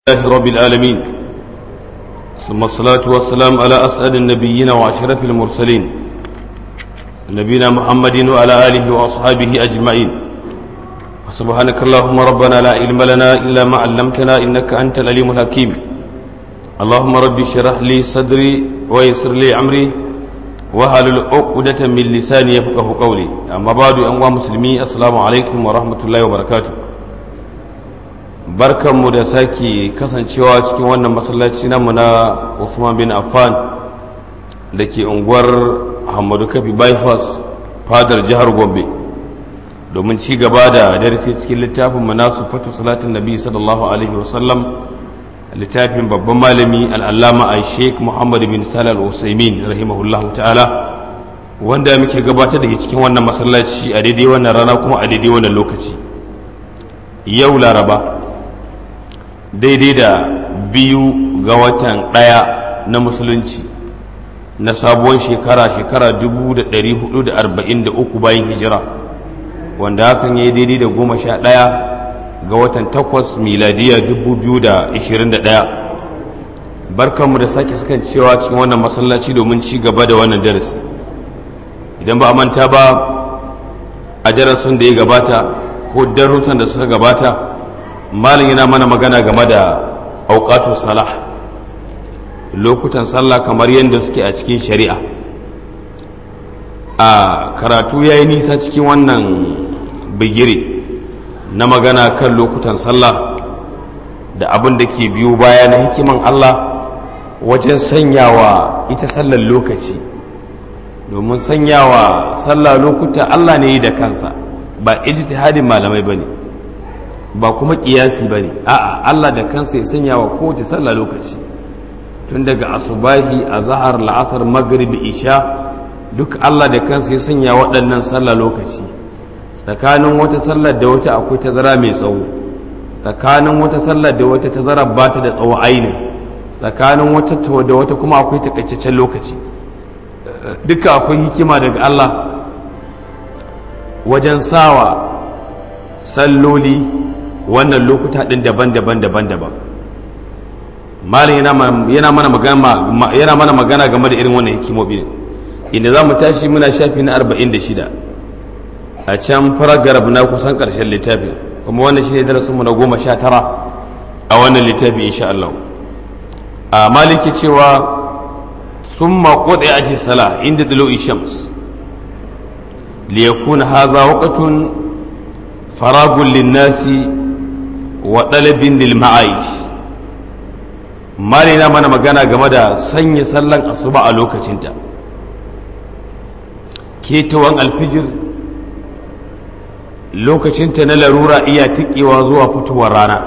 لله رب العالمين ثم الصلاة والسلام على أسعد النبيين وأشرف المرسلين نبينا محمد وعلى آله وأصحابه أجمعين وسبحانك اللهم ربنا لا علم لنا إلا ما علمتنا إنك أنت العليم الحكيم اللهم ربي اشرح لي صدري ويسر لي أمري وهل عقدة من لساني يفقه قولي أما بعد أنواع مسلمي السلام عليكم ورحمة الله وبركاته barkanmu da sake kasancewa cikin wannan masallaci namu na Uthman bin Affan da ke unguwar Hamadu Kafi bypass fadar jihar Gombe domin ci gaba da darasi cikin littafin manasu fatu salatin nabi sallallahu alaihi wasallam littafin babban malami al'allama a sheik muhammad bin salal usaimin rahimahullahu ta'ala wanda muke gabatar da cikin wannan masallaci a daidai wannan rana kuma a daidai wannan lokaci yau laraba daidai da biyu ga watan ɗaya na musulunci na sabuwar shekara shekara 1443 bayan hijira wanda hakan ya yi daidai da goma sha ɗaya ga watan takwas miladiya 2021 barkanmu da sake sukan cewa cikin wannan masallaci domin ci gaba da wannan darasi idan ba a manta ba a darasin da ya gabata ko darussan da suka gabata malin yana mana magana game da auqatu salah lokutan sallah kamar yadda suke a cikin shari'a a karatu ya yi nisa cikin wannan bigire na magana kan lokutan sallah da abin da ke biyu baya na hikiman Allah wajen sanyawa ita sallar lokaci domin sanyawa sallah lokuta Allah ne yi da kansa ba ijtihadin malamai bane ba kuma kiyasi bane a'a Allah da kansa ya sanyawa kowace sallah lokaci tun daga asubahi azhar la'asar maghrib isha duk Allah da kansa ya sanya waɗannan sallah lokaci tsakanin wata sallar da wata akwai tazara mai tsawo tsakanin wata sallar da wata tazara ba ta da tsawo aini tsakanin wata da wata kuma akwai takaitaccen lokaci duka akwai hikima daga Allah wajen sawa salloli wannan lokuta ɗin daban-daban daban-daban malin yana mana magana game da irin wannan hikimobi inda za mu tashi muna shafi na 46 a can faragarab na kusan ƙarshen littafin kuma wannan shi ne darasinmu na goma sha tara a wannan littafi insha Allah a maliki cewa sun maƙoɗe a sala inda dalo shams liyakuna haza waƙatun faragun linnasi wa ɗalibin lil ma'aish malina mana magana game da sanya sallan asuba a lokacinta ketawan alfijir lokacinta na larura iya tikewa zuwa fitowar rana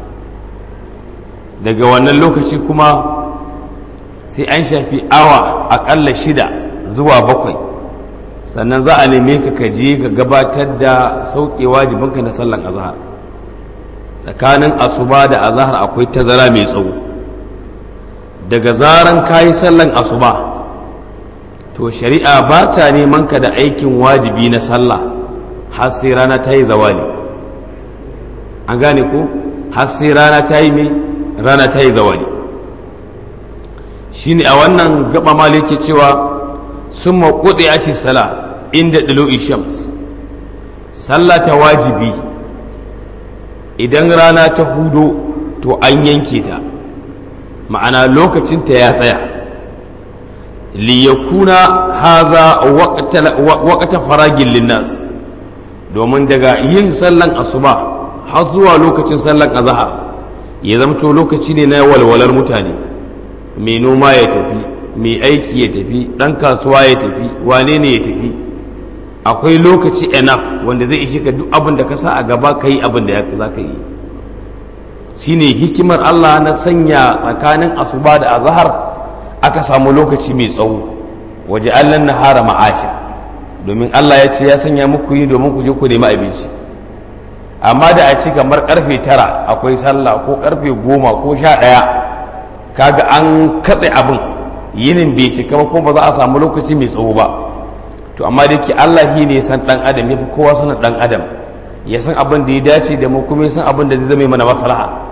daga wannan lokaci kuma sai an shafi awa aƙalla shida zuwa bakwai sannan za a neme ka kaje ka gabatar da sauƙe wajibinka na sallan azahar tsakanin asuba da azahar akwai tazara mai tsawo daga zaran kayi sallan asuba to shari'a ba ta neman ka da aikin wajibi na sallah har sai rana ta yi zawali an gane ko har sai rana ta yi mai rana ta yi zawali shine a wannan gaba maliki cewa sun maƙuɗe ake sala inda ɗilo shams sallah ta wajibi idan rana ta hudo to an yanke ta ma'ana lokacinta ya tsaya liyakuna haza waƙata faragin linnas domin daga yin sallan asuba har zuwa lokacin sallan azahar ya zamto lokaci ne na walwalar mutane mai noma ya tafi mai aiki ya tafi ɗan kasuwa ya tafi wane ne ya tafi akwai lokaci enough wanda zai ishe ka duk abin da ka sa a gaba ka yi abin da za ka yi shine hikimar Allah na sanya tsakanin asuba da azahar aka samu lokaci mai tsawo waje Allah na hara ma'asha domin Allah ya ce ya sanya muku yi domin ku je ku nemi abinci amma da a ci kamar karfe tara akwai sallah ko karfe goma ko sha ɗaya kaga an katse abin yinin bai cika ba kuma ba za a samu lokaci mai tsawo ba to amma da ke Allah shi ne san ɗan adam ya fi kowa sanin ɗan adam ya san abin da ya dace da mu kuma ya san abin da zai zama mana maslaha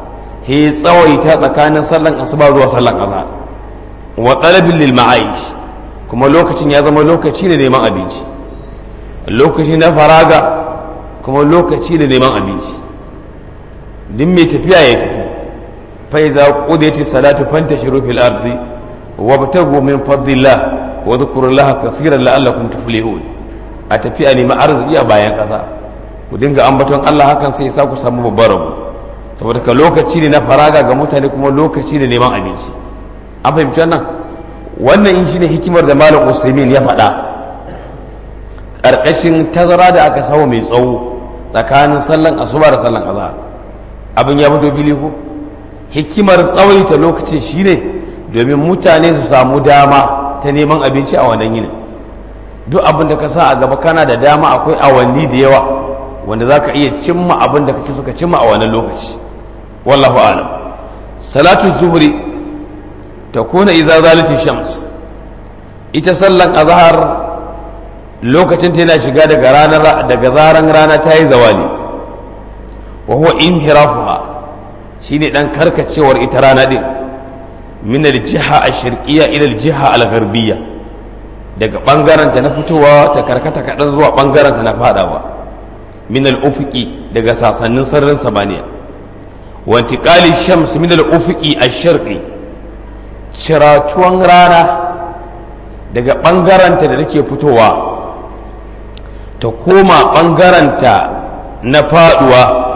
he tsawaita tsakanin sallan asuba zuwa sallan azhar wa talabin lil ma'aish kuma lokacin ya zama lokaci da neman abinci lokaci na faraga kuma lokaci da neman abinci duk mai tafiya ya tafi fa iza qudiyati salatu fantashiru fil ardi wabtagu min fadlillah wa dhkurullaha kaseeran la'allakum tuflihun a tafi a nemi arziki a bayan kasa ku dinga ambaton Allah hakan sai sa ku samu babbar rabu saboda ka lokaci ne na faraga ga mutane kuma lokaci ne neman abinci an fahimci wannan wannan in shine hikimar da malam usaimin ya faɗa ƙarƙashin tazara da aka samu mai tsawo tsakanin sallan asuba da sallan azhar abin ya fito fili ko hikimar tsawaita lokacin shine domin mutane su samu dama ta neman abinci a wannan yinin duk abin da ka sa a gaba kana da dama akwai awanni da yawa wanda za ka iya cimma abin da kake suka cimma a wannan lokaci wallahu alam salatu zuhri ta kuna idza zalati shams ita sallan azhar lokacin ta yana shiga daga ranar daga zaran rana ta yi zawali wa huwa inhirafuha shine dan karkacewar ita rana din min al-jiha ash-sharqiyya ila al-jiha al-gharbiyya daga bangaren ta na fitowa ta karkata kadan zuwa bangaren ta na fadawa min al-ufuqi daga sasannin sararin samaniya wa intiqali shams min al-ufuqi ash-sharqi ciratuwan rana daga ɓangaranta da take fitowa ta koma ɓangaranta na faɗuwa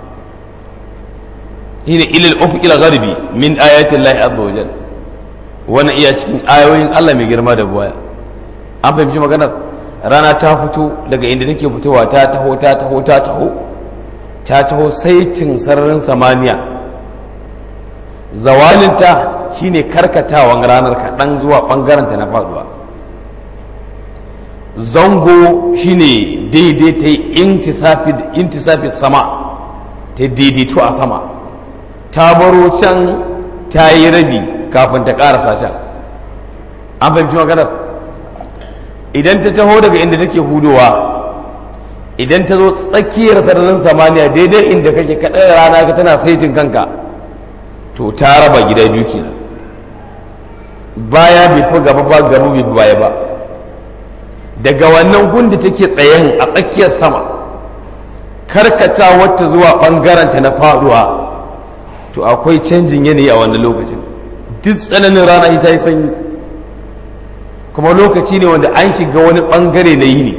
shine ilil ufuqil gharbi min ayatin lahi azza wajal wannan iya cikin ayoyin Allah mai girma da buwaya an fahimci maganar rana ta fito daga inda take fitowa ta taho ta taho ta taho ta taho saitin sararin samaniya zawalinta shine karkatawan ranar kaɗan zuwa ɓangaranta na faduwa zango shine daidai ta yi intisafi sama ta daidaito a sama ta baro can ta yi rabi kafin ta ƙarasa can an fahimci maganar idan ta taho daga inda take hudowa idan ta zo tsakiyar sararin samaniya daidai inda kake kaɗai rana ka tana saitin kanka to ta raba gida biyu kenan baya bai fi gaba ba gaba bai fi baya ba daga wannan gundi take tsayen a tsakiyar sama karkata wata zuwa ɓangaranta na faduwa to akwai canjin yanayi a wannan lokacin duk tsananin rana ita yi sanyi kuma lokaci ne wanda an shiga wani ɓangare na yini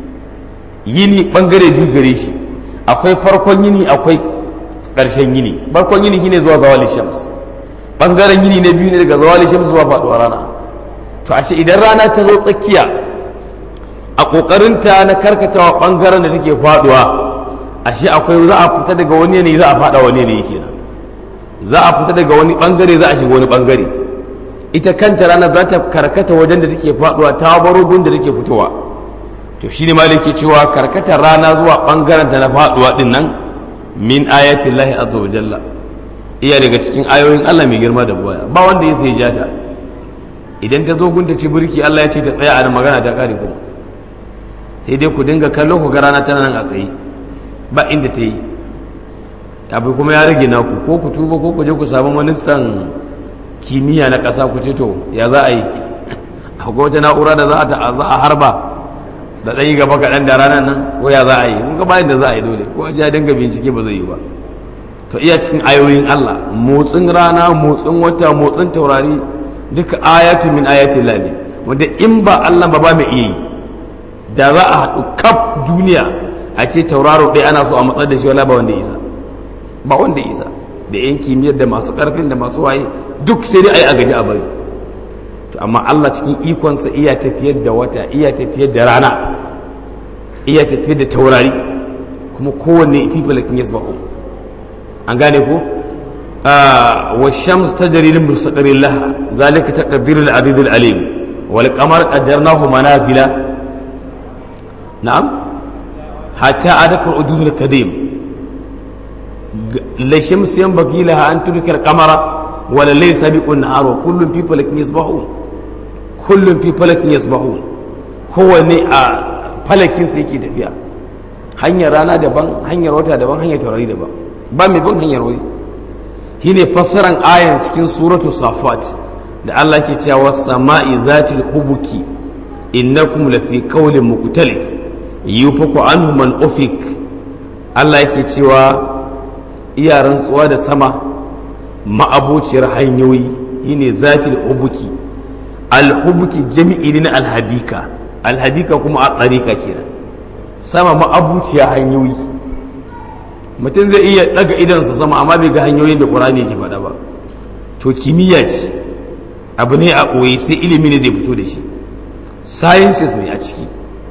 yini ɓangare biyu gare shi akwai farkon yini akwai ƙarshen yini farkon yini shine zuwa zawali shams ɓangaren yini na biyu ne daga zawali shams zuwa faɗuwa rana to ashe idan rana ta zo tsakiya a ƙoƙarinta na karkatawa ɓangaren da take faɗuwa ashe akwai za a fita daga wani yanayi za a faɗa wani yanayi kenan za a fita daga wani ɓangare za a shiga wani ɓangare ita kanta rana za ta karkata wajen da take faɗuwa ta baro gun da take fitowa to shi ne maliki cewa karkatar rana zuwa ɓangaren ta na faɗuwa ɗin nan min ayatin lahi azza wa jalla iya daga cikin ayoyin Allah mai girma da buwaya ba wanda ya sai jata idan ta zo gunta ce burki Allah ya ce ta tsaya a nan magana ta kare kuma sai dai ku dinga kallo ku ga rana tana nan a tsaye ba inda ta yi abu kuma ya rage naku ko ku tuba ko ku je ku samu ministan kimiyya na ƙasa ku ce to ya za a yi akwai wata na'ura da za a harba da ɗan yi gaba kaɗan da ranar nan ko ya za a yi mun ga bayan da za a yi dole ko a ji a dinga bincike ba zai yi ba to iya cikin ayoyin Allah motsin rana motsin wata motsin taurari duka ayatu min ayatin ne wanda in ba Allah ba ba mai iya yi da za a haɗu kaf duniya a ce tauraro ɗaya ana so a matsar da shi wala ba wanda ya isa ba wanda ya isa da yan kimiyyar da masu ƙarfin da masu waye duk sai dai a yi a gaji a bari to amma Allah cikin ikonsa iya tafiyar da wata iya tafiyar da rana iya tafiyar da taurari kuma kowanne fi falakin yasba'u an gane ko wa shams tajri lil mustaqarrin laha zalika taqdirul aziz al alim wal qamar qaddarnahu manazila na'am hatta adaka udud al kadim la shams yanbaghi laha an tudrika al qamara wala laysa biqun nahar wa kullun fi falakin yasbahun kullun fi falakin yasbahun kowanne a falakin sa yake tafiya hanyar rana daban hanyar wata daban hanyar taurari daban ba mai bin hanyar wani shine fassaran ayan cikin suratu safat da Allah ke cewa sama'i zatil hubuki innakum lafi qawlin mukhtalif yufaku anhu man ufik Allah yake cewa iya rantsuwa da sama ma'abociyar hanyoyi shine zatil hubuki alhubuki jami'i ne alhabika alhabika kuma a tsarika kenan sama ma'abuciya hanyoyi mutum zai iya daga idansa sama amma bai ga hanyoyin da ƙur'ani yake faɗa ba to kimiyya ce abu ne a ɓoye sai ilimi ne zai fito da shi sciences ne a ciki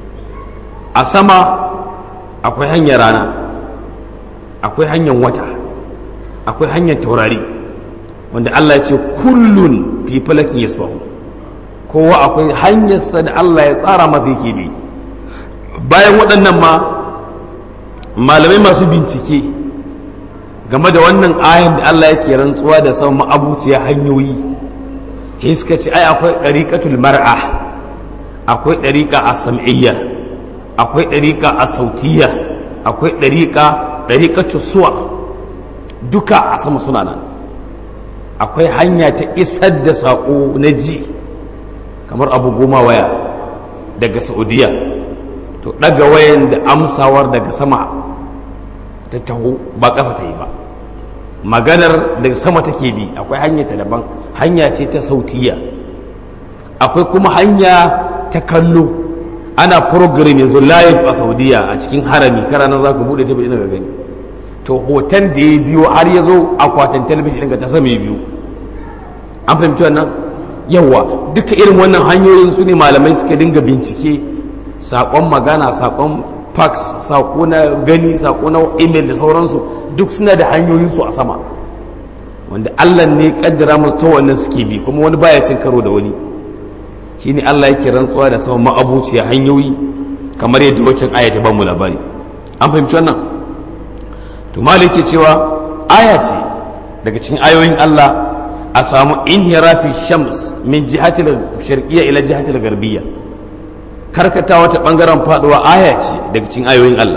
a sama akwai hanyar rana akwai hanyar wata akwai hanyar taurari wanda Allah ya ce kullun fi falakin yasbahu kowa akwai hanyarsa da Allah ya tsara masa yake bi bayan waɗannan ma malamai masu bincike game da wannan ayan da Allah yake rantsuwa da sama ma'abuciya hanyoyi suka ce ai akwai ɗariƙatul mar'a akwai ɗariƙa a sam'iyya akwai ɗariƙa a sautiyya akwai ɗariƙa ɗariƙatul suwa duka a sama suna nan akwai hanya ta isar da saƙo na ji kamar abu goma waya daga saudiya to ɗaga wayan da amsawar daga sama ta taho ba ƙasa ta yi ba maganar daga sama take bi akwai hanya ta daban hanya ce ta sautiya akwai kuma hanya ta kallo ana program yanzu live a saudiya a cikin harami kara nan za ku buɗe ta ga gani to hoton da ya biyo har ya zo akwatin talabijin ɗin ta sama ya biyu an fahimci wannan yawa duka irin wannan hanyoyin su ne malamai suka dinga bincike saƙon magana saƙon fax saƙo na gani saƙo na email da sauransu duk suna da hanyoyinsu a sama wanda allah ne kaddara musu ta wannan suke bi kuma wani baya cin karo da wani shine allah yake rantsuwa da sama ma'abuciya hanyoyi kamar yadda waccan aya ta bamu labari an fahimci wannan to maliki cewa aya ce daga cikin ayoyin allah a samu inhirafi shams min jihatil sharqiyya ila jihatil garbiyya karkata wata bangaren faduwa aya ce daga cikin ayoyin Allah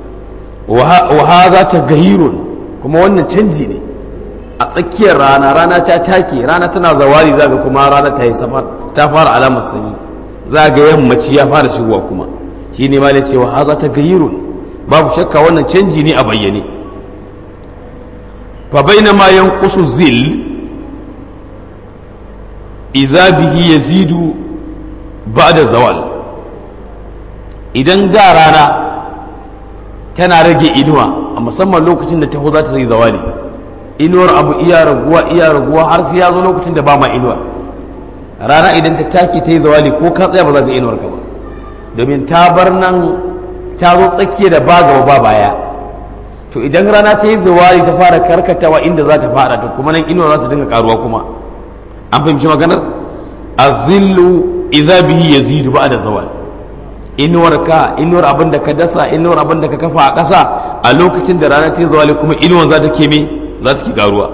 wa hadha tagayyurun kuma wannan canji ne a tsakiyar rana rana ta take rana tana zawari zaga kuma rana ta yi safar ta fara alamar sanyi zaga yammaci ya fara shigowa kuma shine ma da cewa hadha tagayyurun babu shakka wannan canji ne a bayyane fa bainama yanqusu zil iza bihi yazidu ba'da zawal idan ga rana tana rage inuwa a musamman lokacin da taho za ta yi zawali inuwar abu iya raguwa iya raguwa har sai ya zo lokacin da ba ma inuwa rana idan ta take ta yi zawali ko ka tsaya ba za ka inuwar ka ba domin ta bar nan ta zo tsakiya da ba gaba ba baya to idan rana ta yi zawali ta fara karkatawa inda za ta fada to kuma nan inuwar za ta dinga karuwa kuma an fahimci maganar azillu idza bihi yazidu ba'da zawal inuwar ka inuwar abin da ka dasa inuwar abin da ka kafa a ƙasa a lokacin da rana ta yi zawali kuma inuwar za ta ke me za ta ke garuwa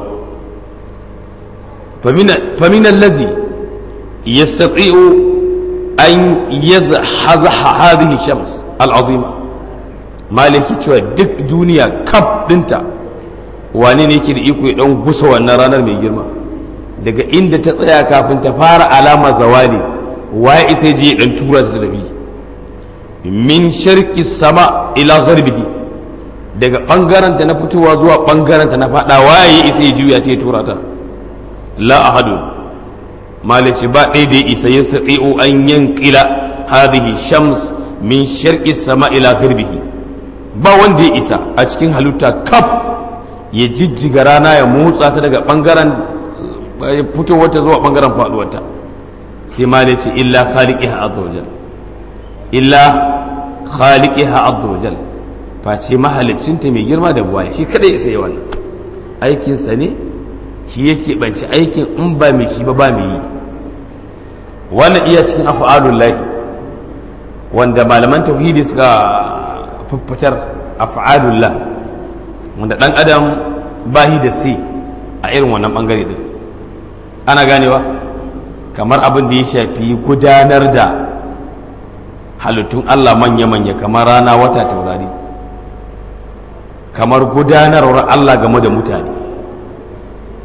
famin allazi yastati'u an yazhaza hadhihi shams al'azima maliki cewa duk duniya kaf dinta wane ne yake da iko ya dan gusa wannan ranar mai girma daga inda ta tsaya kafin ta fara alama zawali waye isa je ya dan tura ta dabi min sharqi sama ila gharbihi daga bangaren ta na fitowa zuwa bangaren ta na fada waye isa ya juya ta tura ta la ahadu malici ba ɗaya da isa ya stati'u an yankila hadhihi shams min sharqi sama ila gharbihi ba wanda ya isa a cikin halitta kaf ya jijjiga rana ya motsa ta daga bangaren fitowar ta zuwa bangaren faduwarta sai ma da ce illa khaliqiha azza wajal illa khaliqiha azza wajal face mahalicinta mai girma da buwa shi kadai sai wannan aikin sa ne shi yake banci aikin in ba mai shi ba ba mai yi wannan iya cikin af'alullah wanda malaman tauhidi suka fuffutar af'alullah wanda dan adam bahi da sai a irin wannan bangare din ana ganewa kamar abin da ya shafi gudanar da halittun Allah manya-manya kamar rana wata taurari kamar gudanarwar Allah game da mutane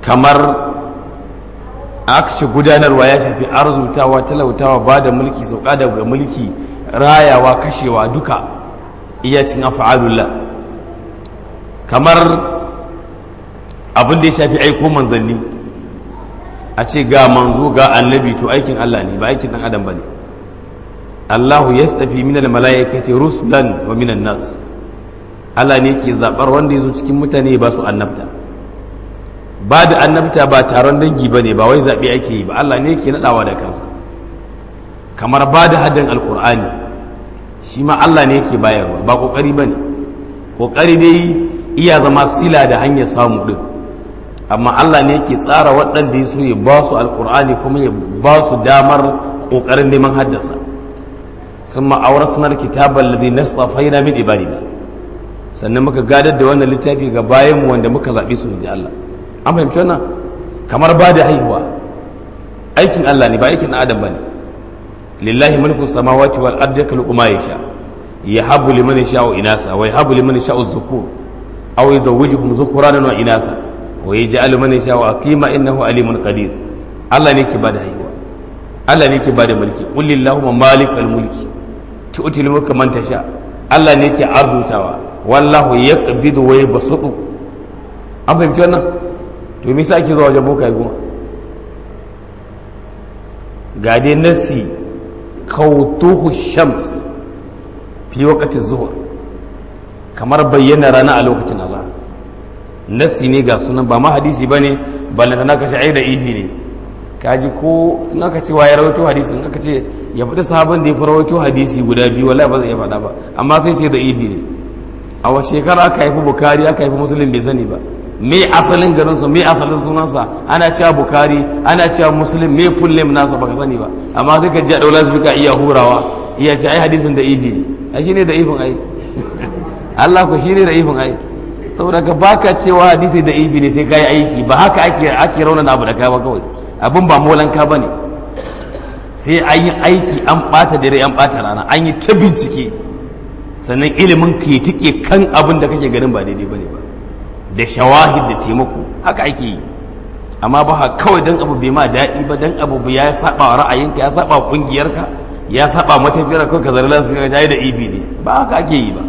kamar aka ce gudanarwa ya shafi arzutawa talautawa ba da mulki sauka daga mulki rayawa kashewa duka iya cin afa'alullah kamar abin da ya shafi aiko manzanni a ce ga manzo ga annabi to aikin Allah ne ba aikin dan adam bane Allahu yastafi minal malaikati rusulan wa minan nas Allah ne ke zabar wanda ya zo cikin mutane ba su annabta ba da annabta ba taron dangi ba ne ba wai zaɓe ake yi ba Allah ne ke naɗawa da kansa kamar ba da haddan alƙur'ani shi ma Allah ne ke bayarwa ba ƙoƙari ba ne ƙoƙari dai iya zama sila da hanyar samu ɗin amma Allah ne ke tsara waɗanda ya so ya ba su alƙur'ani kuma ya ba su damar ƙoƙarin neman haddasa sun ma'aurar sunar kitabar lalzi na tsafaina min ibadina sannan muka gadar da wannan littafi ga bayanmu wanda muka zaɓe su in ji Allah an fahimci wannan kamar ba da haihuwa aikin Allah ne ba aikin adam bane lillahi mulku samawati wal ardi yakhluqu ma yasha yahabu liman yasha'u inasa wa yahabu liman yasha'u dhukur aw yuzawwijuhum dhukuranan wa inasa wa yaj'alu man yasha'u aqima innahu alimun qadir Allah ne ke ba da haihuwa Allah ne ke ba da mulki qul lillahumma malikal mulki tu'til mulka man tasha Allah ne ke arzutawa wallahu yaqbidu wa yabsutu an fahimci wannan to me ake zuwa wajen bokaye kuma ga dai nasi kautuhu shams fi waqti zuhur kamar bayyana rana a lokacin azhar nasi ne ga sunan ba ma hadisi bane ballanta na kashe ai da ifi ne kaji ko in aka ce waye rawaito hadisi in aka ce ya faɗi sahabin da ya rawaito hadisi guda biyu wallahi ba zai iya faɗa ba amma sai ce da ifi ne a wace shekara aka haifi bukari aka haifi musulun bai sani ba me asalin garinsa me asalin sunansa ana cewa bukari ana cewa muslim me full name nasa baka sani ba amma sai ka ji a daula su bika iya hurawa iya ce ai hadisin da ibi ne ai shine da ibin ai Allah ku shine da ibin ai saboda ka baka cewa hadisi da ibi ne sai kai aiki ba haka ake ake raunana abu da kai ba kawai abin ba molan ka bane sai an yi aiki an bata dare an bata rana an yi ta bincike sannan ilimin ka yi tike kan abin da kake ganin ba daidai bane ba da shawahid da taimako haka ake yi amma ba kawai dan abu bai ma daɗi ba dan abu ya saba wa ra'ayinka ya saba wa kungiyarka ya saba matafiyar kawai ka zara lasu ka da ibi ne ba haka ake yi ba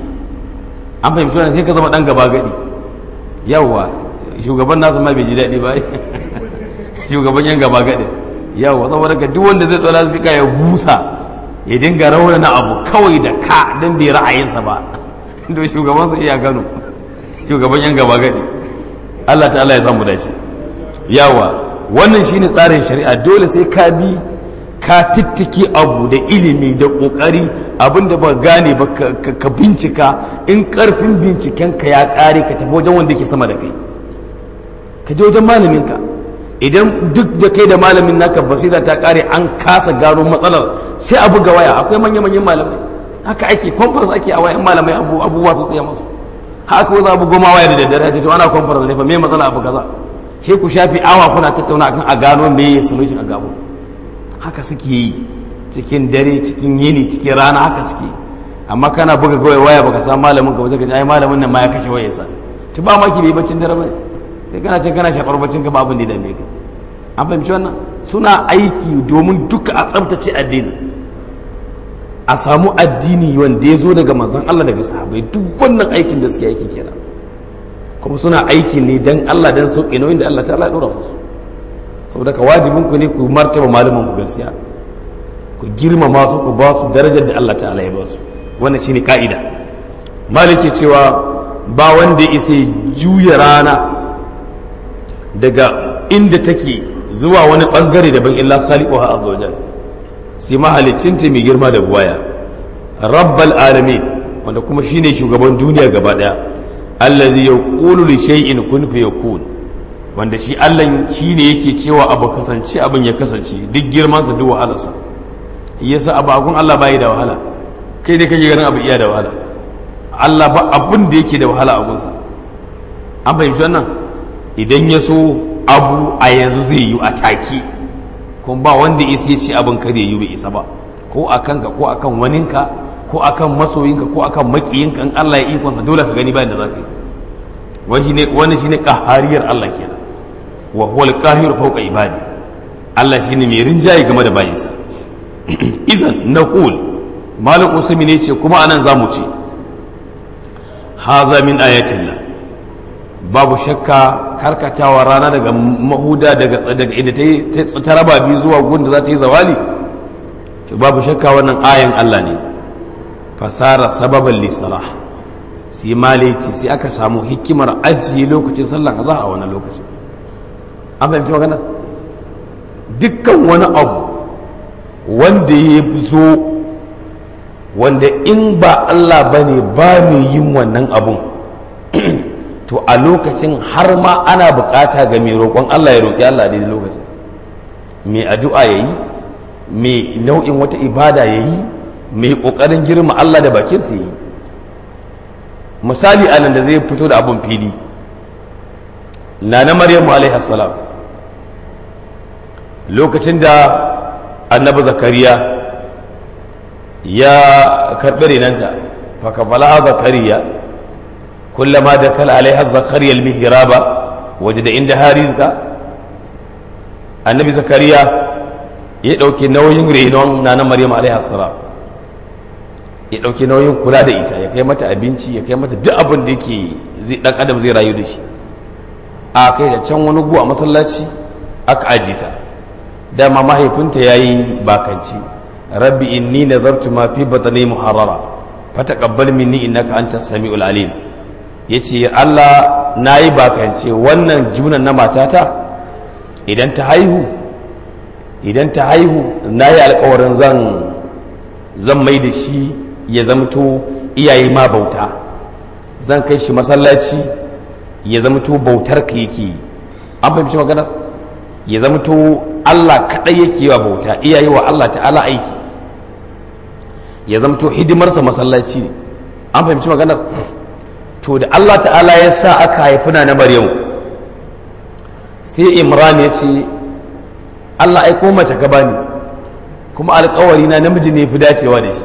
an fahimci wannan sai ka zama dan gaba gadi yawwa shugaban nasu ma bai ji daɗi ba shugaban yan gaba gadi yawwa saboda ka duk wanda zai tsora su ya busa ya dinga raunana abu kawai da ka dan bai ra'ayinsa ba to shugaban su iya gano shugaban yan gaba gadi Allah ta'ala ya samu dace yawa wannan shine tsarin shari'a dole sai ka bi ka tittiki abu da ilimi da kokari abinda ba gane ba ka bincika in karfin binciken ka ya kare ka tafi wajen wanda ke sama da kai ka je wajen malamin ka idan duk da kai da malamin naka basira ta kare an kasa gano matsalar sai a buga waya akwai manya-manyan malamai haka ake conference ake a wayan malamai abubuwa su tsaye masu haka wani abu goma waya da daddare ce to ana conference ne fa me matsala abu kaza sai ku shafi awa kuna tattauna akan a gano me ya solution a gabo haka suke yi cikin dare cikin yini cikin rana haka suke amma kana buga gawai waya baka san malamin ka ba zaka ce ai malamin nan ma ya kashe wayarsa to ba maki bai baccin dare bane kai kana cin kana shafar baccin ka ba abin da ya dame ka an fahimci wannan suna aiki domin duka a tsabtace addini a samu addini wanda ya zo daga manzon Allah daga sahabbai duk wannan aikin da suke aiki kenan kuma suna aiki ne dan Allah dan sauƙi nauyin da Allah ta'ala ya dora musu saboda ka wajibin ku ne ku martaba malaman ku gaskiya ku girmama su ku ba su darajar da Allah ta'ala ya ba su wannan shine ka'ida maliki cewa ba wanda ya isa juya rana daga inda take zuwa wani bangare daban illa khaliquha azza wajal sai mahalicinta mai girma da buwaya rabbal alamin wanda kuma shine shugaban duniya gaba daya allazi yaqulu li shay'in kun fayakun wanda shi Allah shine yake cewa abu kasance abin ya kasance duk girman sa duk wahalarsa yasa abu agun Allah bai da wahala kai ne kake ganin abu iya da wahala Allah ba abin da yake da wahala a gunsa an fahimci wannan idan ya so abu a yanzu zai yi a take kuma ba wanda isa ce abin kare yi bai isa ba ko a kanka ko a kan waninka ko a kan masoyinka ko a kan makiyinka in Allah ya ikonsa dole ka gani bayan da za ka yi wani shi ne ƙahariyar Allah kenan wa huwa al-qahiru fawqa ibadi Allah shine mai rinjaye game da bayinsa idan naqul malik usmi ne ce kuma anan zamu ce haza min ayatillah babu shakka karkatawa rana daga mahuda daga daga inda ta ta raba biyu zuwa gunda za ta yi zawali to babu shakka wannan ayan Allah ne fasara sababan lisalah sai malaiti sai aka samu hikimar ajiye lokacin sallan azhar a wannan lokacin an fahimci magana dukkan wani abu wanda ya zo wanda in ba Allah bane ba mai yin wannan abun to a lokacin har ma ana bukata ga mai roƙon Allah ya roƙi Allah daidai lokacin mai addu'a ya yi mai nau'in wata ibada ya yi mai ƙoƙarin girma Allah da bakinsa ya yi misali anan da zai fito da abun fili na na maryamu alaihassalam lokacin da annabi zakariya ya karɓi renanta fakafala zakariya كلما دخل عليها زكريا المهراب وجد عندها رزقا النبي زكريا ya ɗauki nauyin renon na na maryam alaihi salam ya ɗauki nauyin kula da ita ya kai mata abinci ya kai mata duk abin da yake zai dan adam zai rayu da shi a kai da can wani gu a masallaci aka aje ta dama mahaifinta yayi bakanci rabbi inni nazartu ma fi batni muharrara fataqabbal minni innaka antas samiul alim ya ce Allah na yi bakance wannan junan na matata idan ta haihu idan ta haihu na yi alkawarin zan zan mai da shi ya zamto iyaye ma bauta zan kai shi masallaci ya zamto bautar ka yake an fahimci magana ya zamto Allah kaɗai yake wa bauta iyaye wa Allah ta'ala aiki ya zamto hidimarsa masallaci ne an fahimci maganar to da Allah ta'ala ya sa aka haifi na Maryam sai Imran ya ce Allah aiko mace ka bani kuma alkawari na namiji ne fi dacewa da shi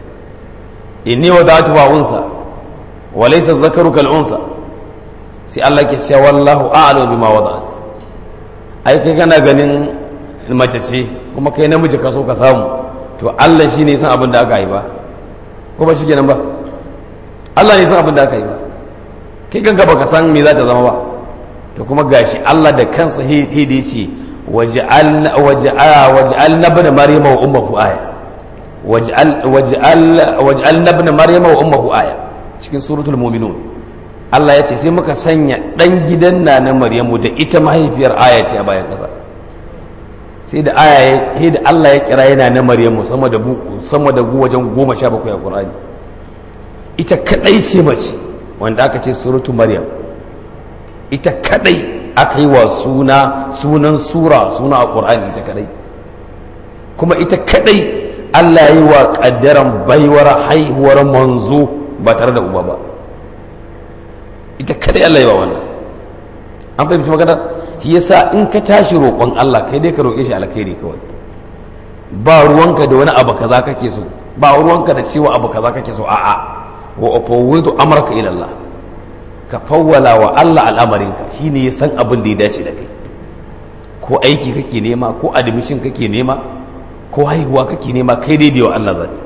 inni wadatu wa unsa wa laysa zakaru kal unsa sai Allah ke cewa wallahu a'lamu bima wada'at ai kai kana ganin mace ce kuma kai namiji ka so ka samu to Allah shine san abin da aka yi ba ko ba shi kenan ba Allah ne san abin da aka yi ba kai kanka baka san me za ta zama ba to kuma gashi Allah da kansa hidi ce waj'al waj'al nabna maryama wa ummuhu aya waj'al waj'al waj'al nabna maryama wa ummuhu aya cikin suratul mu'minun Allah ya ce sai muka sanya dan gidan na na Maryamu da ita mahaifiyar aya ce a bayan kasa sai da aya ya da Allah ya kira yana na Maryamu sama da sama da wajen goma sha bakwai a Qur'ani ita kadai ce mace wanda aka ce suratu maryam ita kadai aka yi wa suna sunan sura suna a ƙur'ani ita kadai kuma ita kadai Allah yi wa ƙaddaran baiwar haihuwar manzo ba tare da uba ba ita kadai Allah yi wa wannan an fahimci magana shi yasa in ka tashi roƙon Allah kai dai ka roƙe shi alkhairi kawai ba ruwanka da wani abu kaza kake so ba ruwanka da cewa abu kaza kake so a'a wa ufawwidu amraka ila Allah ka fawwala wa Allah al'amarinka shine ya san abin da ya dace da kai ko aiki kake nema ko admission kake nema ko haihuwa kake nema kai dai wa Allah zai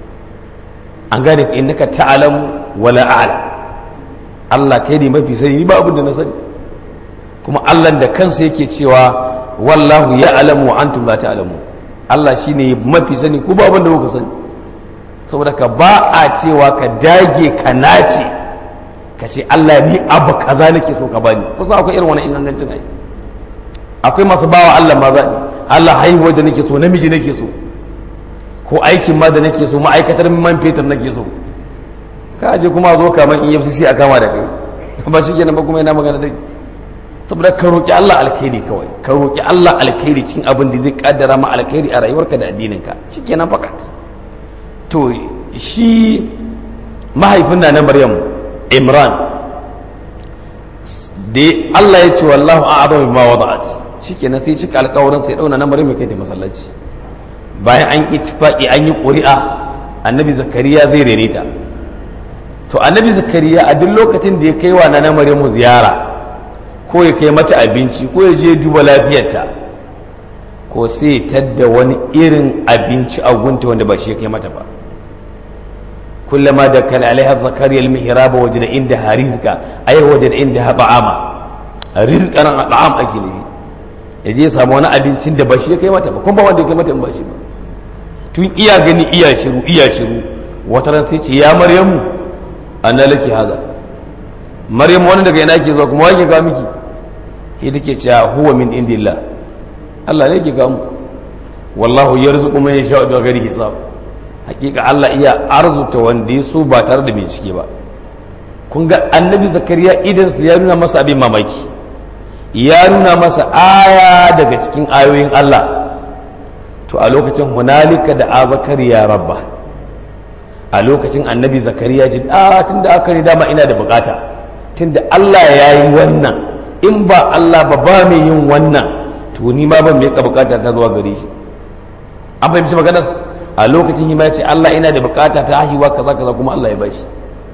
an gane ka innaka ta'lamu wala a'lam Allah kai ne mafi sani ni ba abin da na sani kuma Allah da kansa yake cewa wallahu ya'lamu wa antum la ta'lamu Allah shine mafi sani ko ba abin da kuka sani saboda ka ba a cewa ka dage ka nace ka ce Allah ni abu kaza nake so ka bani kusa akwai irin wani ingangancin ai akwai masu bawa Allah ma zaɓi Allah haihuwa da nake so namiji nake so ko aikin ma da nake so ma'aikatar man fetur nake so ka je kuma zo kamar EFCC a kama da kai ba shi kenan ba kuma yana magana da saboda ka roƙi Allah alkhairi kawai ka roƙi Allah alkhairi cikin abin da zai kaddara ma alkhairi a rayuwarka da addininka shikenan fakat to shi mahaifin na na Maryam Imran da Allah ya ce wallahu a'lamu bima wada'at shikenan sai cika alƙawarin sai dauna na Maryam kai ta masallaci bayan an ittifaqi an yi ƙuri'a annabi zakariya zai rene ta to annabi zakariya a duk lokacin da ya kai wa na Maryamu ziyara ko ya kai mata abinci ko ya je duba lafiyarta ko sai tadda wani irin abinci a gunta wanda ba shi ya kai mata ba kullama da kan alaiha zakariya almihraba wajada inda rizqa ay wajada inda ta'ama rizqan ta'am ake nufi ya je samu wani abincin da ba shi ya kai mata ba kuma ba wanda ya kai mata in ba shi ba tun iya gani iya shiru iya shiru wata ran sai ce ya maryamu anna laki haza maryamu wani daga yana ke zuwa kuma wake ga miki shi take cewa huwa min indillah Allah ne ke ga mu wallahu yarzuqu man yasha'u bi ghairi hisab hakika Allah iya arzuta wanda ya so ba tare da bincike ba kun ga annabi zakariya idan su ya nuna masa abin mamaki ya nuna masa aya daga cikin ayoyin Allah to a lokacin hunalika da a zakariya rabba a lokacin annabi zakariya ce a tunda aka ne dama ina da bukata tunda Allah ya yi wannan in ba Allah ba ba mai yin wannan to ni ma ban mai bukata ta zuwa gare shi an fahimci maganar a lokacin hima ce Allah ina da bukata ta haihuwa kaza kaza kuma Allah ya bashi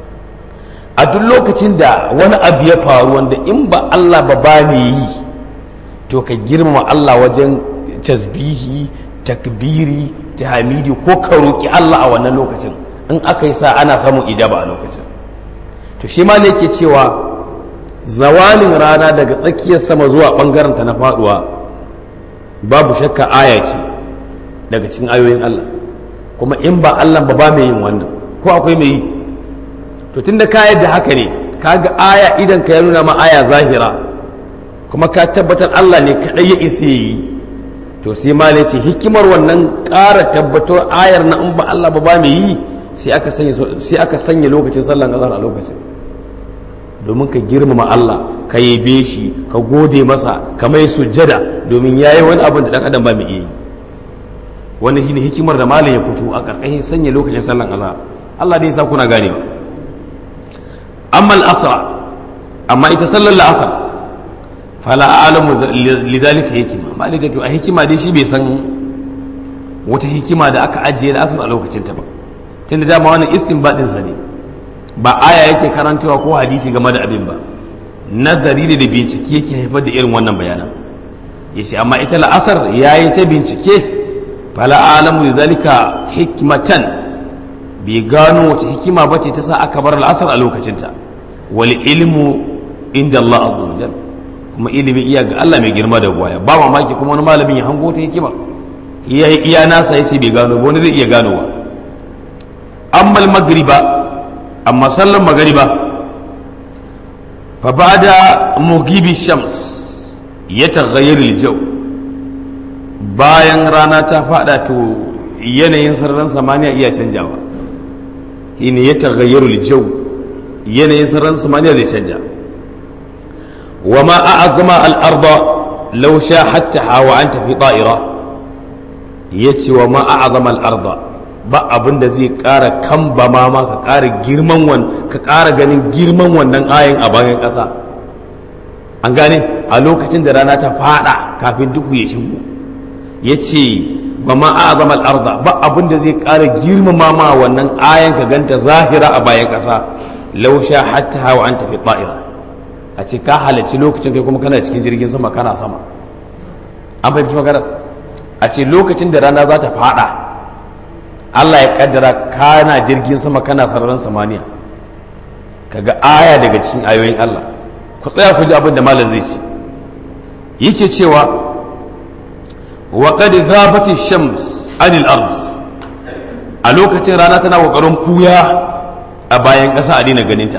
a duk lokacin da wani abu ya faru wanda in ba Allah ba ba ne yi to ka girmama Allah wajen tasbihi takbiri tahmidi ko ka roki Allah a wannan lokacin in aka yi sa ana samun ijaba a lokacin to shi ma ne yake cewa zawalin rana daga tsakiyar sama zuwa bangaren ta na faduwa babu shakka aya ce daga cikin ayoyin Allah kuma in ba Allah ba ba mai yin wannan ko akwai mai yi to tunda ka yadda haka ne kaga aya idan ka ya nuna ma aya zahira kuma ka tabbatar Allah ne kadai ya isa yi to sai ma ce hikimar wannan ƙara tabbatar ayar na in ba Allah ba ba mai yi sai aka sanya sai aka sanya lokacin sallan azhar a lokacin domin ka girmama Allah ka yabe shi ka gode masa ka mai sujjada domin yayi wani abin da dan adam ba mai iya yi wannan shine hikimar da malam ya fito a karkashin sanya lokacin sallan azhar Allah dai sa kuna gane ba amma al-asr amma ita sallar al-asr fala a'lamu lidhalika hikima malai to a hikima dai shi bai san wata hikima da aka ajiye da asr a lokacin ta ba tunda dama wannan istinbadin sa ne ba aya yake karantawa ko hadisi game da abin ba nazari ne da bincike yake haifar da irin wannan bayanan yace amma ita la'asar yayi ta bincike fala alamu da zalika hikmatan bai gano wace hikima ba ce ta sa aka bar al'asar a lokacinta wal ilmu inda Allah azza wa jal kuma ilimi iya ga Allah mai girma da gwaya ba mamaki kuma wani malamin ya hango ta hikima iya iya nasa yace bai gano ba wani zai iya ganowa amma magriba amma sallan magriba fa ba'da mugibi shams yataghayyaru al-jaw bayan rana ta fada to yanayin sararin samaniya iya canjawa shine ya tagayyaru jau yanayin sararin samaniya zai canja wa ma a'azama al-arda law sha hatta hawa an tafi ta'ira yace wa ma a'azama al-arda ba abin da zai ƙara kamba ma ma ka ƙara girman wan ka ƙara ganin girman wannan ayin a bayan ƙasa an gane a lokacin da rana ta fada kafin duhu ya shigo ya ce ba ma a zama al'arda ba abin da zai ƙara girmama ma wannan ayan ka ganta zahira a bayan ƙasa lausha hatta hawa an tafi ta'ira a ce ka halarci lokacin kai kuma kana cikin jirgin sama kana sama an fahimci magana a ce lokacin da rana za ta fada Allah ya kaddara kana jirgin sama kana sararin samaniya kaga aya daga cikin ayoyin Allah ku tsaya ku ji abin da malam zai ce yake cewa وقد غابت الشمس عن الأرض a lokacin rana tana ƙoƙarin kuya a bayan ƙasa a daina ganinta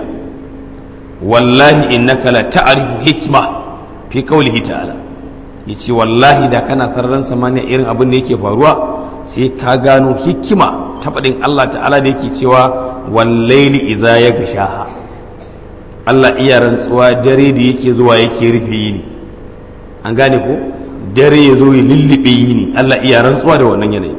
wallahi innaka la ta'rifu hikma fi qawlihi ta'ala yace wallahi da kana sararin samaniya irin abin da yake faruwa sai ka gano hikima ta faɗin Allah ta'ala da yake cewa wallaili iza ya gashaha Allah iya rantsuwa dare da yake zuwa yake rufe yini an gane ko dare ya zo ya lullube yini Allah iya rantsuwa da wannan yanayi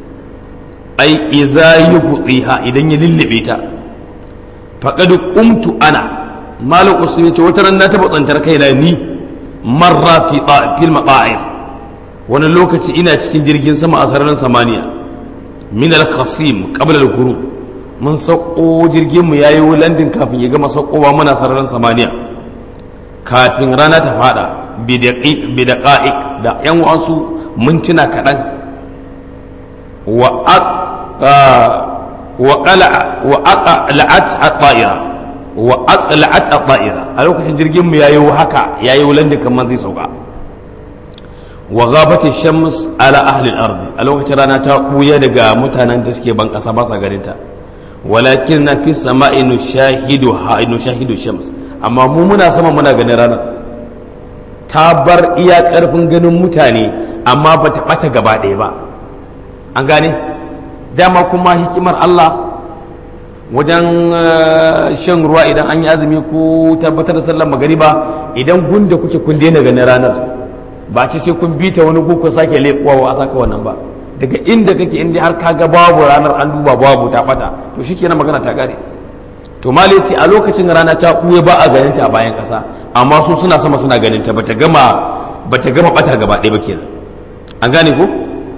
ai iza yughtiha idan ya lullube ta faqad qumtu ana malam usman ce wata ran na taba tsantar kaina ni marra fi fil maqa'ir wani lokaci ina cikin jirgin sama a sararin samaniya min al-qasim qabla al-ghurub mun sauko jirgin mu yayi landin kafin ya gama saukowa muna sararin samaniya kafin rana ta fada bidaqa'iq da yan wasu mintuna kaɗan wa aqla'at at-ta'ira wa aqla'at at-ta'ira a lokacin jirgin mu yayi haka yayi wulanda kamar zai sauka wa ghabat ash-shams ala ahli al-ardi a lokacin rana ta buya daga mutanen da suke ban kasa ba sa ganin ta walakin na fi sama'i nushahidu ha nushahidu shams amma mu muna sama muna ganin rana ta bar iya karfin ganin mutane amma ba ta bata gaba ɗaya ba an gane dama kuma hikimar Allah wajen shan ruwa idan an yi azumi ko tabbatar da sallar magariba idan gunda kuke kun daina ganin ranar ba ce sai kun bita wani guku sake leƙuwa a saka wannan ba daga inda kake inda har kaga babu ranar an duba babu ta bata to shikenan magana ta gare to mali ce a lokacin rana ta kuye ba a ganin ta a bayan ƙasa amma su suna sama suna ganin ta bata gama bata gama bata gaba ɗaya ba kenan an gane ko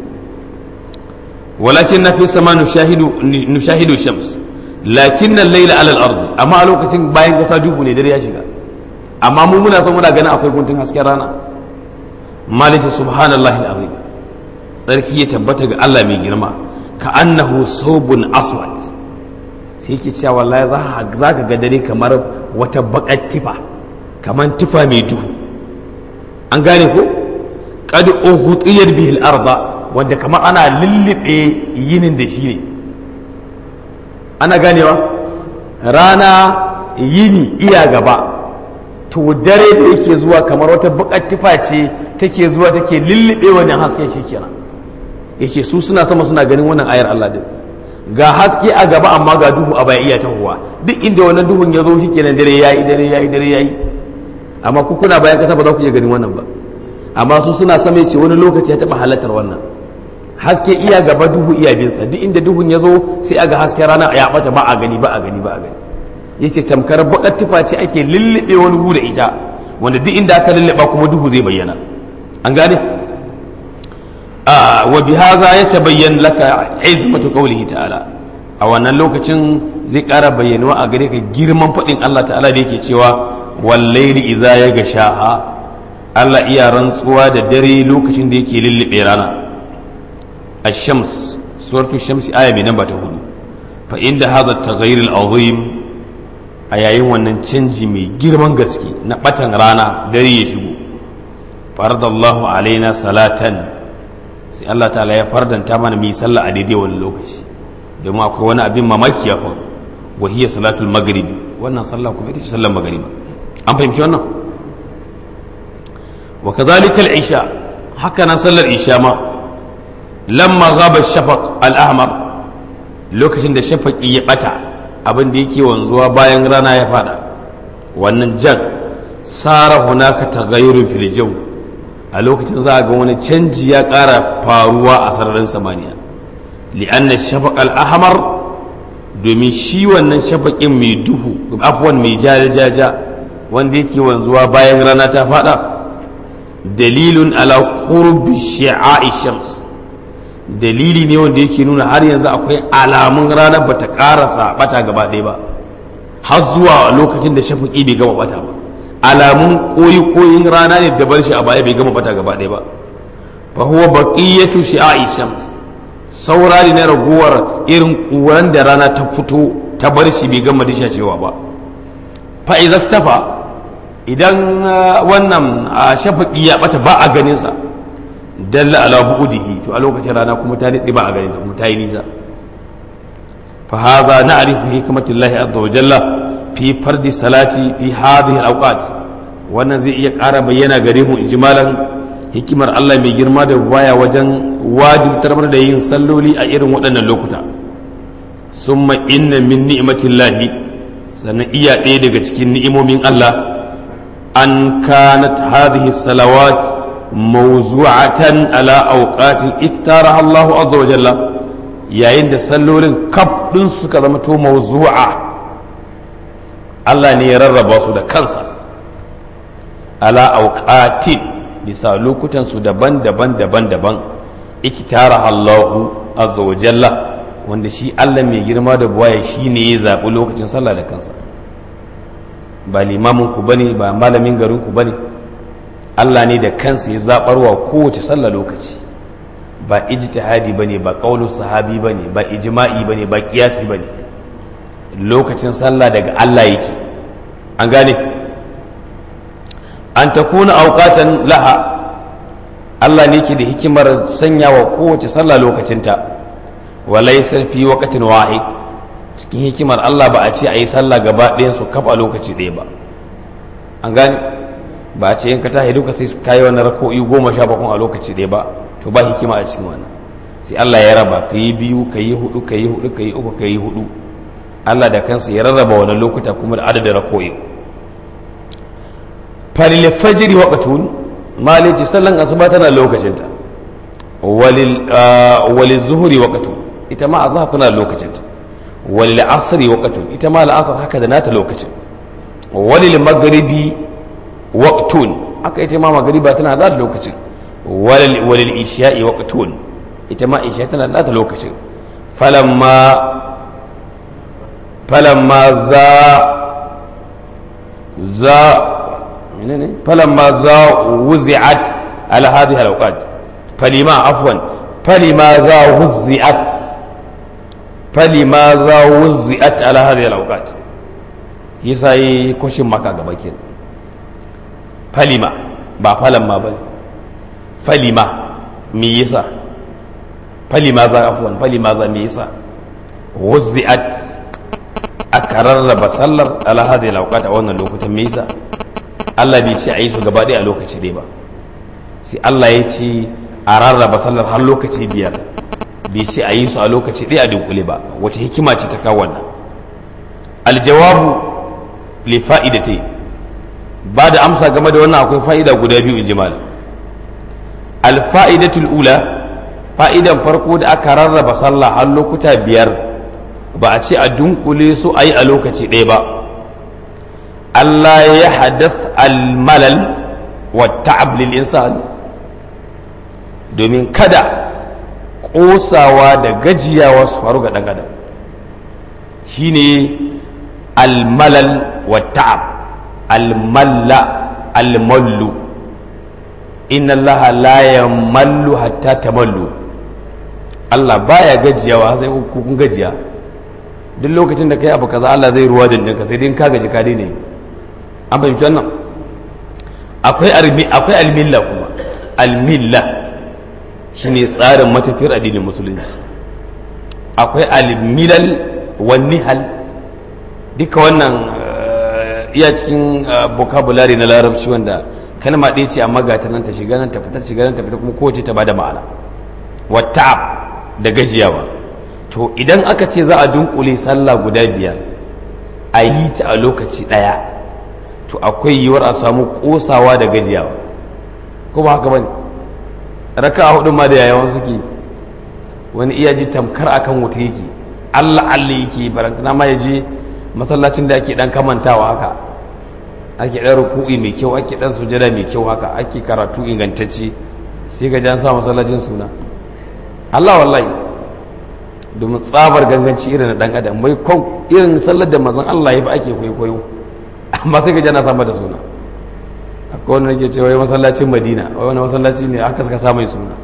walakin na fi sama nushahidu shams lakin nan laila alal ardi amma a lokacin bayan kasa duhu ne dare ya shiga amma mu muna son muna ganin akwai guntun hasken rana malika subhanallahi alazim tsarki ya tabbata ga Allah mai girma ka annahu saubun aswad sai yake cewa wallahi za ka ga dare kamar wata bakar tifa kamar tifa mai duhu an gane ko qad ughutiyat bihi al-arda wanda kamar ana lullube yinin da shi ne ana ganewa rana yini iya gaba to dare da yake zuwa kamar wata bakar tufa ce take zuwa take lullube wannan hasken shi kenan yace su suna sama suna ganin wannan ayar Allah din ga haske a gaba amma ga duhu a baya iya tahowa duk inda wannan duhun ya zo shi kenan dare yayi dare yayi dare yayi amma ku kuna bayan kasa ba za ku iya ganin wannan ba amma su suna sama ce wani lokaci ya taba halartar wannan haske iya gaba duhu iya binsa duk inda duhun ya zo sai aga hasken rana ya bata ba a gani ba a gani ba a gani yace tamkar bakar tufa ce ake lullube wani gu da ita wanda duk inda aka lullaba kuma duhu zai bayyana an gane a wa bi hadha yatabayyan laka izmatu qawlihi ta'ala a wannan lokacin zai ƙara bayyanuwa a gare ka girman faɗin Allah ta'ala da yake cewa wallaili iza ya gashaha Allah iya rantsuwa da dare lokacin da yake lullube rana الشمس سورة الشمس آية من نمبر هدو فإن هذا التغيير العظيم أيين wannan canji mai girman gaske na batan rana dare ya shigo farada Allah alaina salatan sai Allah ta'ala ya fardanta mana mu yi sallah a daidai wani lokaci domin akwai wani abin mamaki ya faru wa hiya salatul maghribi wannan sallah kuma ita ce sallar maghribi an fahimci wannan wa kadhalika al-isha haka nan sallar isha ma lamma gaba shafaq al'ahmar lokacin da shafaqi ya bata abin da yake wanzuwa bayan rana ya fada wannan jan sara hunaka tagayyurun fil jaw a lokacin za a ga wani canji ya ƙara faruwa a sararin samaniya li'anna shafaq al'ahmar domin shi wannan shafaƙin mai duhu afwan mai jajaja wanda yake wanzuwa bayan rana ta fada dalilun ala qurbi shi'a'i shams dalili ne wanda yake nuna har yanzu akwai alamun ranar bata karasa bata gaba ɗaya ba har zuwa lokacin da shafiƙi bai gama bata ba alamun koyi koyin rana ne da bar shi a baya bai gama bata gaba ɗaya ba fa huwa baqiyatu shi'a'i shams saura ne na raguwar irin kuran da rana ta fito ta bar shi bai gama dishacewa ba fa idza tafa idan wannan shafiƙi ya bata ba a ganin sa dalla ala bu'dihi to a lokacin rana kuma ta nitsi ba a ganin ta kuma ta yi nisa fa hadha na'rifu hikmatullahi azza wa jalla fi fardi salati fi hadhihi al-awqat wannan zai iya ƙara bayyana gare mu ijmalan hikimar Allah mai girma da baya wajen wajibtar da yin salloli a irin waɗannan lokuta summa inna min ni'matillahi sannan iya ɗaya daga cikin ni'imomin Allah an kanat hadhihi salawat موزوعة على أوقات اختارها الله عز وجل yayin da sallolin kaf ɗin suka zama to mawzu'a Allah ne ya rarraba su da kansa ala auqatin bisa lokutan su daban-daban daban-daban ikitara Allahu azza wa jalla wanda shi Allah mai girma da buwaya shi ne ya zaɓi lokacin sallah da kansa ba limamin ku bane ba malamin garin ku bane Allah ne da kansa ya zabarwa kowace sallah lokaci ba ijtihadi bane ba qaulu sahabi bane ba ijma'i bane ba qiyasi bane lokacin sallah daga Allah yake an gane an takuna auqatan laha Allah ne ke da hikimar sanya wa kowace sallah lokacinta walai fi waqtin wahid cikin hikimar Allah ba a ce a yi sallah gaba ɗayan su kafa lokaci ɗaya ba an gane ba a ce in ka tashi duka sai ka yi wannan rako'i goma sha bakwai a lokaci ɗaya ba to ba hikima a cikin wannan sai Allah ya raba ka yi biyu ka yi hudu ka yi hudu ka yi uku ka yi hudu Allah da kansa ya rarraba wannan lokuta kuma da adadin rako'i falil fajri waqtun malaji sallan asuba tana lokacinta walil walil zuhri waqtun ita ma azhar tana lokacinta walil asri waqtun ita ma al'asr haka da nata lokacin walil maghribi waqtun haka ita ma maghriba tana da lokacin walil walil isha'i waqtun ita ma isha tana da lokacin falamma falamma za za menene falamma za wuzi'at ala hadhihi al-awqat falima afwan falima za wuzi'at falima za wuzi'at ala hadhihi al-awqat yasa yi koshin maka gaba ke falima ba falamma ba falima me yasa falima za afwan falima za me yasa wuzi'at aka rarraba sallar ala hadhihi al-awqat a wannan lokutan me yasa Allah bai ce a yi su gaba ɗaya a lokaci ɗaya ba sai Allah ya ce a rarraba sallar har lokaci biyar bai ce a yi su a lokaci ɗaya a dunkule ba wace hikima ce ta kawo wannan aljawabu li fa'idati ba da amsa game da wannan akwai fa'ida guda biyu in jimal alfa'idatul ula fa'idan farko da aka rarraba sallah har lokuta biyar ba a ce a dunkule su a yi a lokaci ɗaya ba Allah ya hadath almalal wa ta'ab lil insan domin kada ƙosawa da gajiyawa su faru ga ɗan adam shine almalal wa ta'ab almalla almallu inna allaha la yamallu hatta tamallu Allah baya gajiyawa sai kun gajiya duk lokacin da kai abu kaza Allah zai ruwa dindinka sai dai ka gaji ka daina yi an fahimci wannan akwai akwai almilla kuma almilla shine tsarin matafiyar addinin musulunci akwai almilal wan nihal duka wannan iya cikin vocabulary na larabci wanda kalma ɗaya ce amma ga ta nan ta shiga nan ta fita shiga nan ta fita kuma kowace ta bada ma'ana wata'ab da gajiyawa to idan aka ce za a dunkule sallah guda biyar a yi ta a lokaci ɗaya to akwai yiwuwar a samu kosawa da gajiyawa ko ba haka bane raka a hudun ma da yayawan suke wani iya ji tamkar akan wuta yake allah allah yake barantana ma ya je masallacin da ake dan kamantawa haka ake dan ruku'i mai kyau ake dan sujada mai kyau haka ake karatu ingantacce sai ga jan sa masallacin suna allah wallahi domin tsabar ganganci irin na dan adam mai kon irin sallar da mazan allah ya ba ake kwaikwayo amma sai ka jana sama da suna akwai wani ke cewa masallacin madina wani masallaci ne aka suka samun suna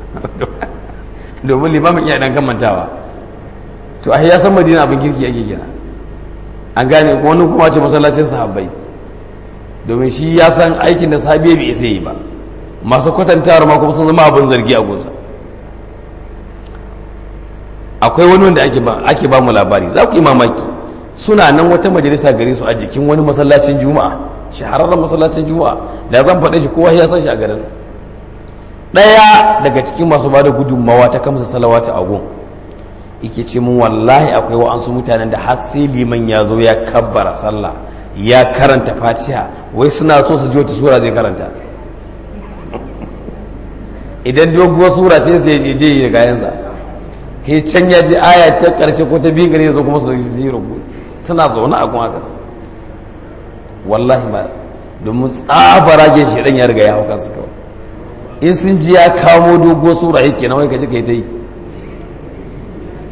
domin limamin iya dan kamantawa to a ya san madina abin kirki ake gina an gane wani kuma ce masallacin sahabbai domin shi ya san aikin da sahabi bai isa yi ba masu kwatantawar ma kuma sun zama abin zargi a gunsa akwai wani wanda ake ba mu labari za ku yi mamaki suna nan wata majalisa gare su a jikin wani masallacin juma'a shahararren masallacin juma'a da zan faɗe shi kowa ya san shi a garin ɗaya daga cikin masu ba da gudunmawa ta kamsa salawata a gun yake ce mun wallahi akwai wa'ansu mutanen da har sai liman ya zo ya kabbara sallah ya karanta fatiha wai suna so su ji wata sura zai karanta idan doguwar sura ce sai ya je ya gayansa he can ya ji aya ta karshe ko ta biyu gare su kuma su yi rubu suna zaune a kuma haka wallahi ma domin tsabara shi dan ya riga ya hau kansu kawai in sun ji ya kamo dogo sura yake na wai kaji kai ta yi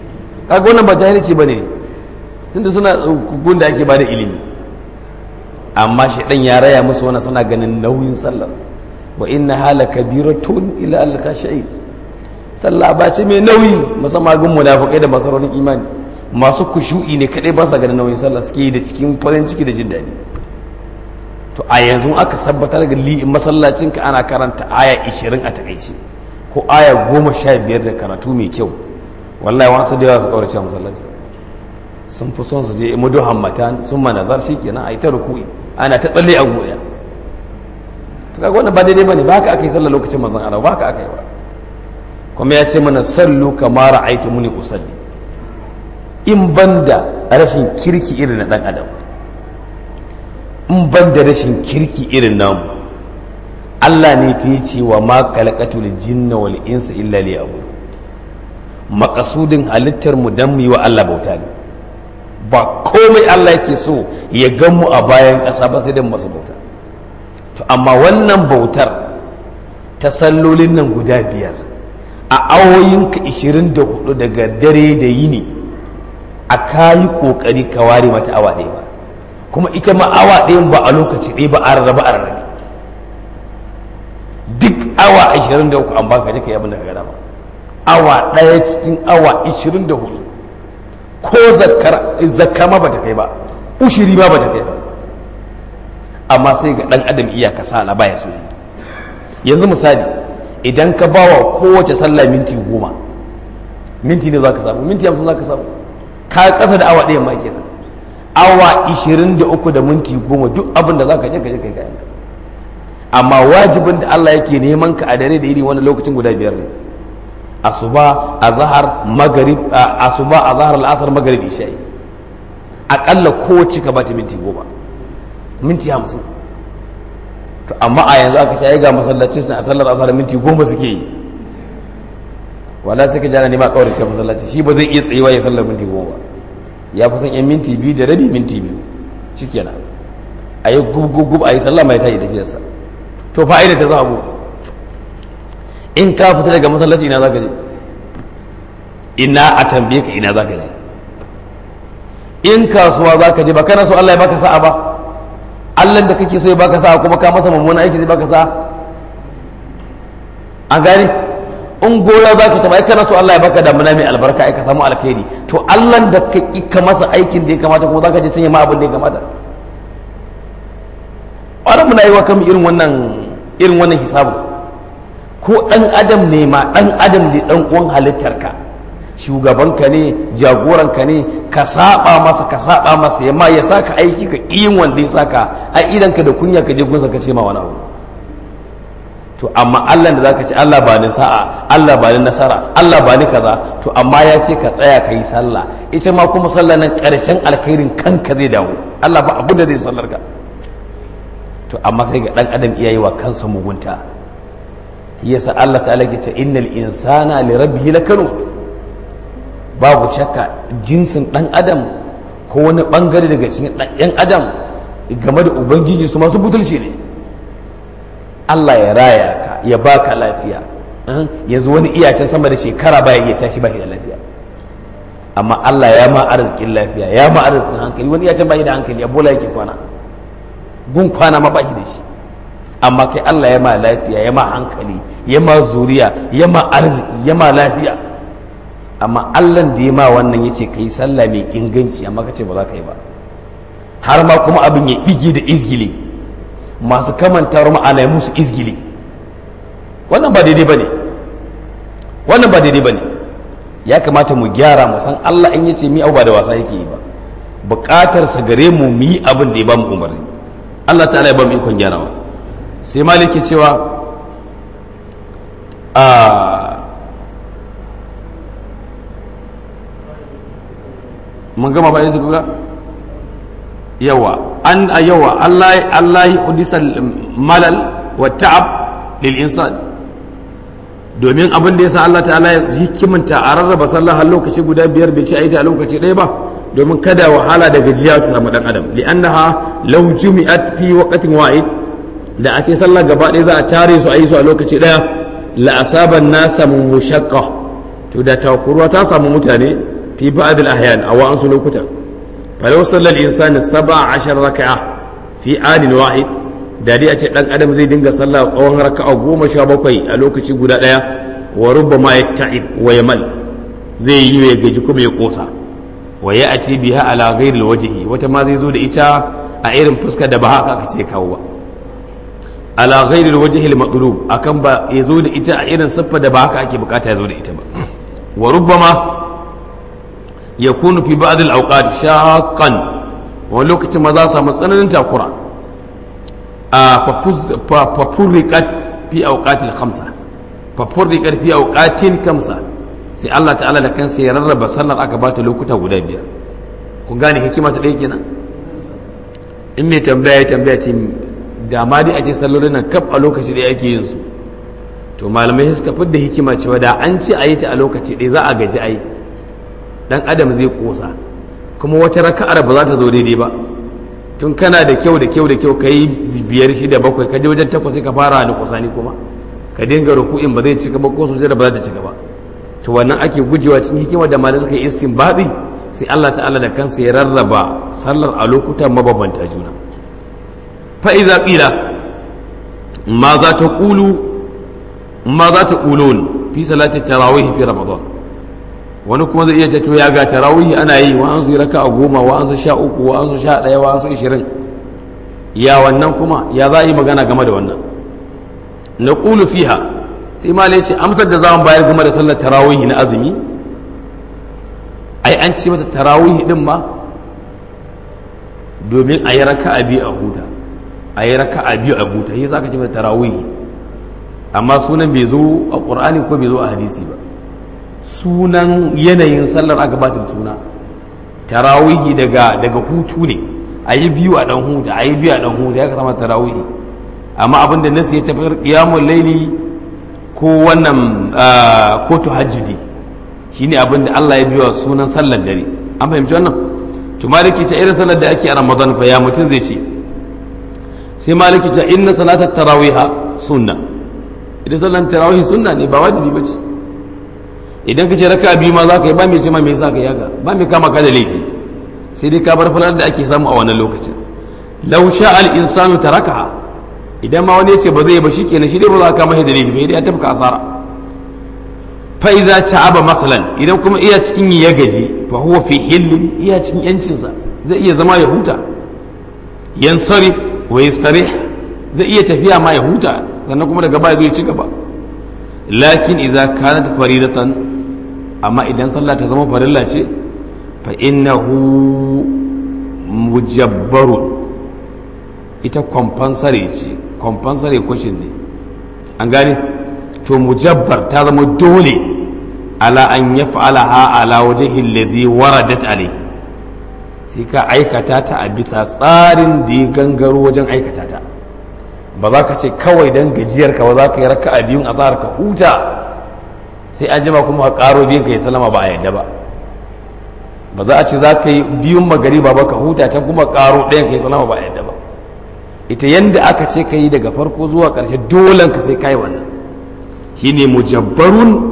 kaga wannan ba jahilci bane tunda suna gun da ake bada ilimi amma shaidan ya raya musu wannan suna ganin nauyin sallar wa inna hala kabiratun ila al-khashi'in sallah ba ce mai nauyi musamman gun munafikai da masarorin imani masu kushu'i ne kadai ba sa ganin nauyin sallah suke yi da cikin farin ciki da jin daɗi to a yanzu aka sabbatar da li'in masallacin ka ana karanta aya 20 a takaice ko aya 15 da karatu mai kyau wallahi wasu da yawa su kaurace masallaci sun fi son su je mudu hammatan sun manazar shikenan a yi ta ruku'i ana ta tsalle a goya to kaga wannan ba daidai bane ba haka aka yi sallah lokacin manzon Allah ba haka aka yi ba kuma ya ce mana sallu kama ra'aytu muni usalli in banda rashin kirki irin na dan adam in banda rashin kirki irin namu Allah ne fi ce wa ma khalaqatul jinna wal insa illa liya'budun makasudin halittar mu dan mu yi wa Allah bauta ne ba komai Allah yake so ya gan mu a bayan ƙasa ba sai dan masu bauta to amma wannan bautar ta sallolin nan guda biyar a awoyinka 24 daga dare da yini a kayi kokari ka ware mata awa ɗaya ba kuma ita ma awa ɗayan ba a lokaci ɗaya ba a rarraba a rarrabe duk awa 23 an baka je ka yi abin da ka gada ba awa ɗaya cikin awa 24 ko zakka ma bata kai ba ushiri ma bata kai ba amma sai ga ɗan adam iya kasala baya so yanzu misali idan ka bawa kowace sallah minti goma minti ne za ka samu minti hamsin za ka samu ka kasa da awa ɗaya ma kenan awa 23 da minti goma duk abin da za ka je ka je kai kayan ka amma wajibin da Allah yake neman ka a dare da iri wani lokacin guda biyar ne asuba azhar magrib asuba azhar al'asr magrib isha'i akalla kowace ka bata minti goma minti hamsin to amma a yanzu aka ce ai ga masallacin a sallar azhar minti goma suke yi wala sai ka jana ne ma kaurace masallaci shi ba zai iya tsayewa ya sallar minti goma ba ya fi son yan minti biyu da rabi minti biyu shikenan a yi gub a yi sallah mai tayi tafiyarsa to fa'ida ta zabu in ka fita daga masallaci ina zaka je ina a tambaye ka ina zaka je in kasuwa zaka je ba kana so Allah ya baka sa'a ba Allah da kake so ya baka sa'a kuma ka masa mummunan aiki zai baka sa'a an gane in gona za ka taba kana so Allah ya baka damuna mai albarka ai ka samu alkhairi to Allah da ka ki ka masa aikin da ya kamata kuma zaka je canye ma abin da ya kamata wannan muna yi wa kan irin wannan irin wannan hisabu ko dan adam ne ma dan adam ne dan uwan halittarka shugabanka ne jagoranka ne ka saba masa ka saba masa ya ma ya saka aiki ka yin wanda ya saka a idanka da kunya ka je gunsa ka ce ma wani abu to amma Allah da zaka ce Allah ba ni sa'a Allah ba ni nasara Allah ba ni kaza to amma ya ce ka tsaya ka yi sallah ita ma kuma sallah nan karshen alkhairin kanka zai dawo Allah ba abu da zai sallar ka to amma sai ga dan adam iyayi wa kansa mugunta yasa Allah ta'ala ke ce innal insana li rabbihi lakanut babu shakka jinsin dan adam ko wani bangare daga cikin yan adam game da ubangiji su masu butulci ne Allah ya raya ka ya baka lafiya yanzu wani iyacin sama da shekara baya iya tashi ba da lafiya amma Allah ya ma arzikin lafiya ya ma arzikin hankali wani iyacin ba da hankali a bola yake kwana gun kwana ma ba da shi amma kai Allah ya ma lafiya ya ma hankali ya ma zuriya ya ma arziki ya ma lafiya amma Allah da ya ma wannan ya ce ka yi sallah mai inganci amma ka ce ba za ka yi ba har ma kuma abin ya ɗige da izgili masu kamanta ma'ana ya musu izgili wannan ba daidai ba ne wannan ba daidai ba ne ya kamata mu gyara mu san Allah in yace mi ba da wasa yake yi ba buƙatar sa gare mu mu yi abin da ya ba mu umarni Allah ta'ala ya ba mu ikon gyarawa sai maliki cewa a mun gama ba yanzu kuka yawa an a yawa Allah Allah ya hudisa malal wa ta'ab lil insan domin abin da yasa Allah ta'ala ya hikimanta a rarraba sallah har lokaci guda biyar bai ci aita a lokaci ɗaya ba domin kada wahala da gajiya ta samu dan adam li'annaha law jumi'at fi waqtin wahid da a ce sallah gaba ɗaya za a tare su a yi su a lokaci ɗaya la asaban nasa mushaqqa to da takuruwa ta samu mutane fi ba'd al ahyan a wa'ansu lokutan فلو صلى الإنسان سبع عشر ركعة fi anin wahid da dai a ce dan adam zai dinga sallah tsawon raka'a goma sha bakwai a lokaci guda daya wa rubbama yatta'id wa yamal zai yi ya gaji kuma ya kosa wa ya ati biha ala ghairi wajhi wata ma zai zo da ita a irin fuska da ba haka aka ce kawo ba ala ghairi wajhi al-matlub akan ba ya zo da ita a irin siffa da ba haka ake bukata ya zo da ita ba wa rubbama yakunu fi ba'd al-awqat shaqqan wani lokacin ma za su samu tsananin takura a fafurriƙat fi auƙatil khamsa fafurriƙat fi auƙatin kamsa sai Allah ta'ala da kansa ya rarraba sallar aka bata lokuta guda biyar kun gane hikima ta ɗaya kenan in mai tambaya ya tambaya ce da ma dai a ce sallolin nan kaf a lokaci ɗaya ake yin su to malamai suka fidda hikima cewa da an ce a yi ta a lokaci ɗaya za a gaji ai dan adam zai kosa kuma wata raka'ar ba za ta zo daidai ba tun kana da kyau da kyau da kyau ka yi biyar shida bakwai ka je wajen takwas sai ka fara da kusani kuma ka dinga ruku'in ba zai cika ba ko sujada ba za ta cika ba to wannan ake gujewa cikin hikima da malai suka yi istinbadi sai Allah ta'ala da kansa ya rarraba sallar a lokutan mabambanta juna fa idza qila ma za ta qulu ma za ta qulun fi salati tarawih fi ramadan wani kuma zai iya ce to ya ga tarawih ana yi wa an su raka a goma wa an su sha uku wa an su sha ɗaya wa an su ishirin ya wannan kuma ya za a yi magana game da wannan na ƙulu fiha sai ma ce amsar da za mu bayar game da sallar tarawih na azumi ai an ce mata tarawih din ma domin a yi raka a biyu a huta a yi raka a biyu a huta yi za ka ce mata tarawih amma sunan bai zo a ƙur'ani ko bai zo a hadisi ba sunan yanayin sallar aka ba ta suna tarawihi daga daga hutu ne a yi biyu a dan huta a yi biyu a dan huta ya ka sama tarawihi amma abin da nasu ya tafiyar qiyamul laili ko wannan ko tahajjudi shine abin da Allah ya biya sunan sallar dare an fahimci wannan to maliki ta irin sallar da ake a Ramadan fa ya mutun zai ce sai maliki ta inna salatat tarawiha sunna idan sallar tarawih sunna ne ba wajibi bace idan ka ce raka biyu ma za ka yi ba mai ce ma mai sa ka yaga ba mai kama ka da laifi sai dai ka bar falar da ake samu a wannan lokacin lau sha al insanu taraka idan ma wani ya ce ba zai ba shikenan shi dai ba za ka kama da laifi ba dai ya tafka asara fa idza ta'aba masalan idan kuma iya cikin ya gaji fa huwa fi hillin iya cikin yancin sa zai iya zama ya huta yansarif wa yastarih zai iya tafiya ma ya huta sannan kuma daga baya zai ci gaba lakin idza kanat faridatan amma idan sallah ta zama farilla ce fa innahu mujabbarun ita compensatory ce compensatory question ne an gane to mujabbar ta zama dole ala an yaf'alaha ala wajhi alladhi waradat alayhi sai ka aikata ta a bisa tsarin da ya gangaro wajen aikata ta ba za ka ce kawai don gajiyar ka ba za ka yi raka a biyun a tsara ka huta sai an jima kuma ka karo biyun ka yi salama ba a yadda ba ba za a ce za ka yi biyun magari ba ka huta can kuma karo ɗayan ka yi salama ba a yadda ba ita yanda aka ce ka yi daga farko zuwa ƙarshe dolen ka sai ka yi wannan shine mujabbarun